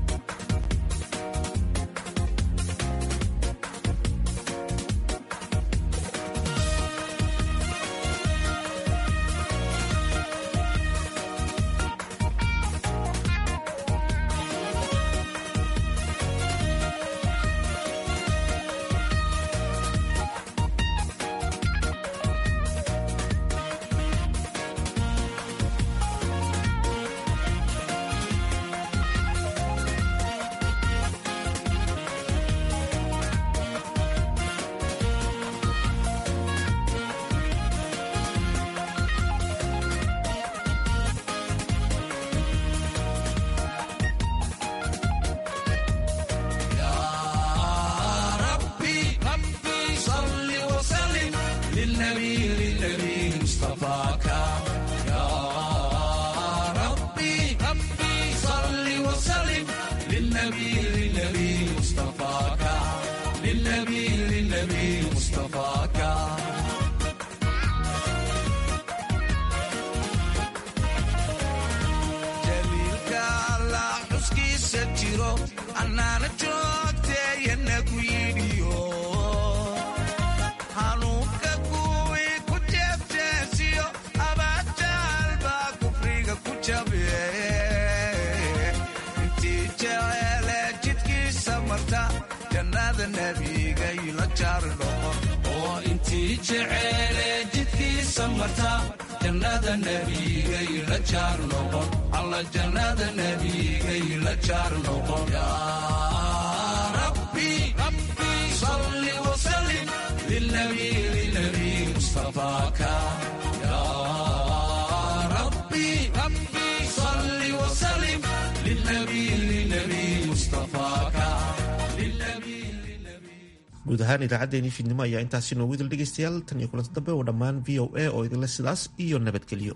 guud ahaan idaacaddeenii fiidnimo ayaa intaasi noogu idil dhegaystayaal tan iyo kulanti dambe oo dhammaan v o a oo idinle sidaas iyo nabadgelyo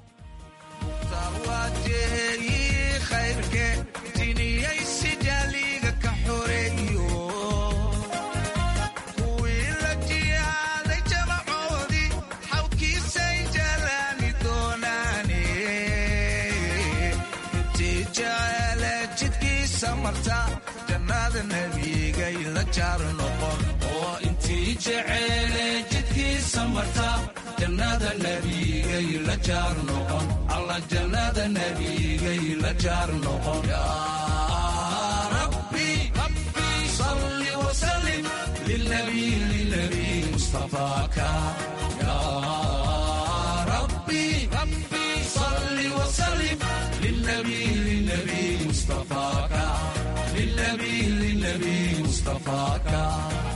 oo intii jeceele jidkiisa marta jannada nebigay la jaar noqon alla jannada nebigay la jaar noqon rabbi salli wasallim lilnabiy lilnabiy مصطفاك يا ربي ربي صل وسلم للنبي للنبي مصطفاك للنبي للنبي مصطفاك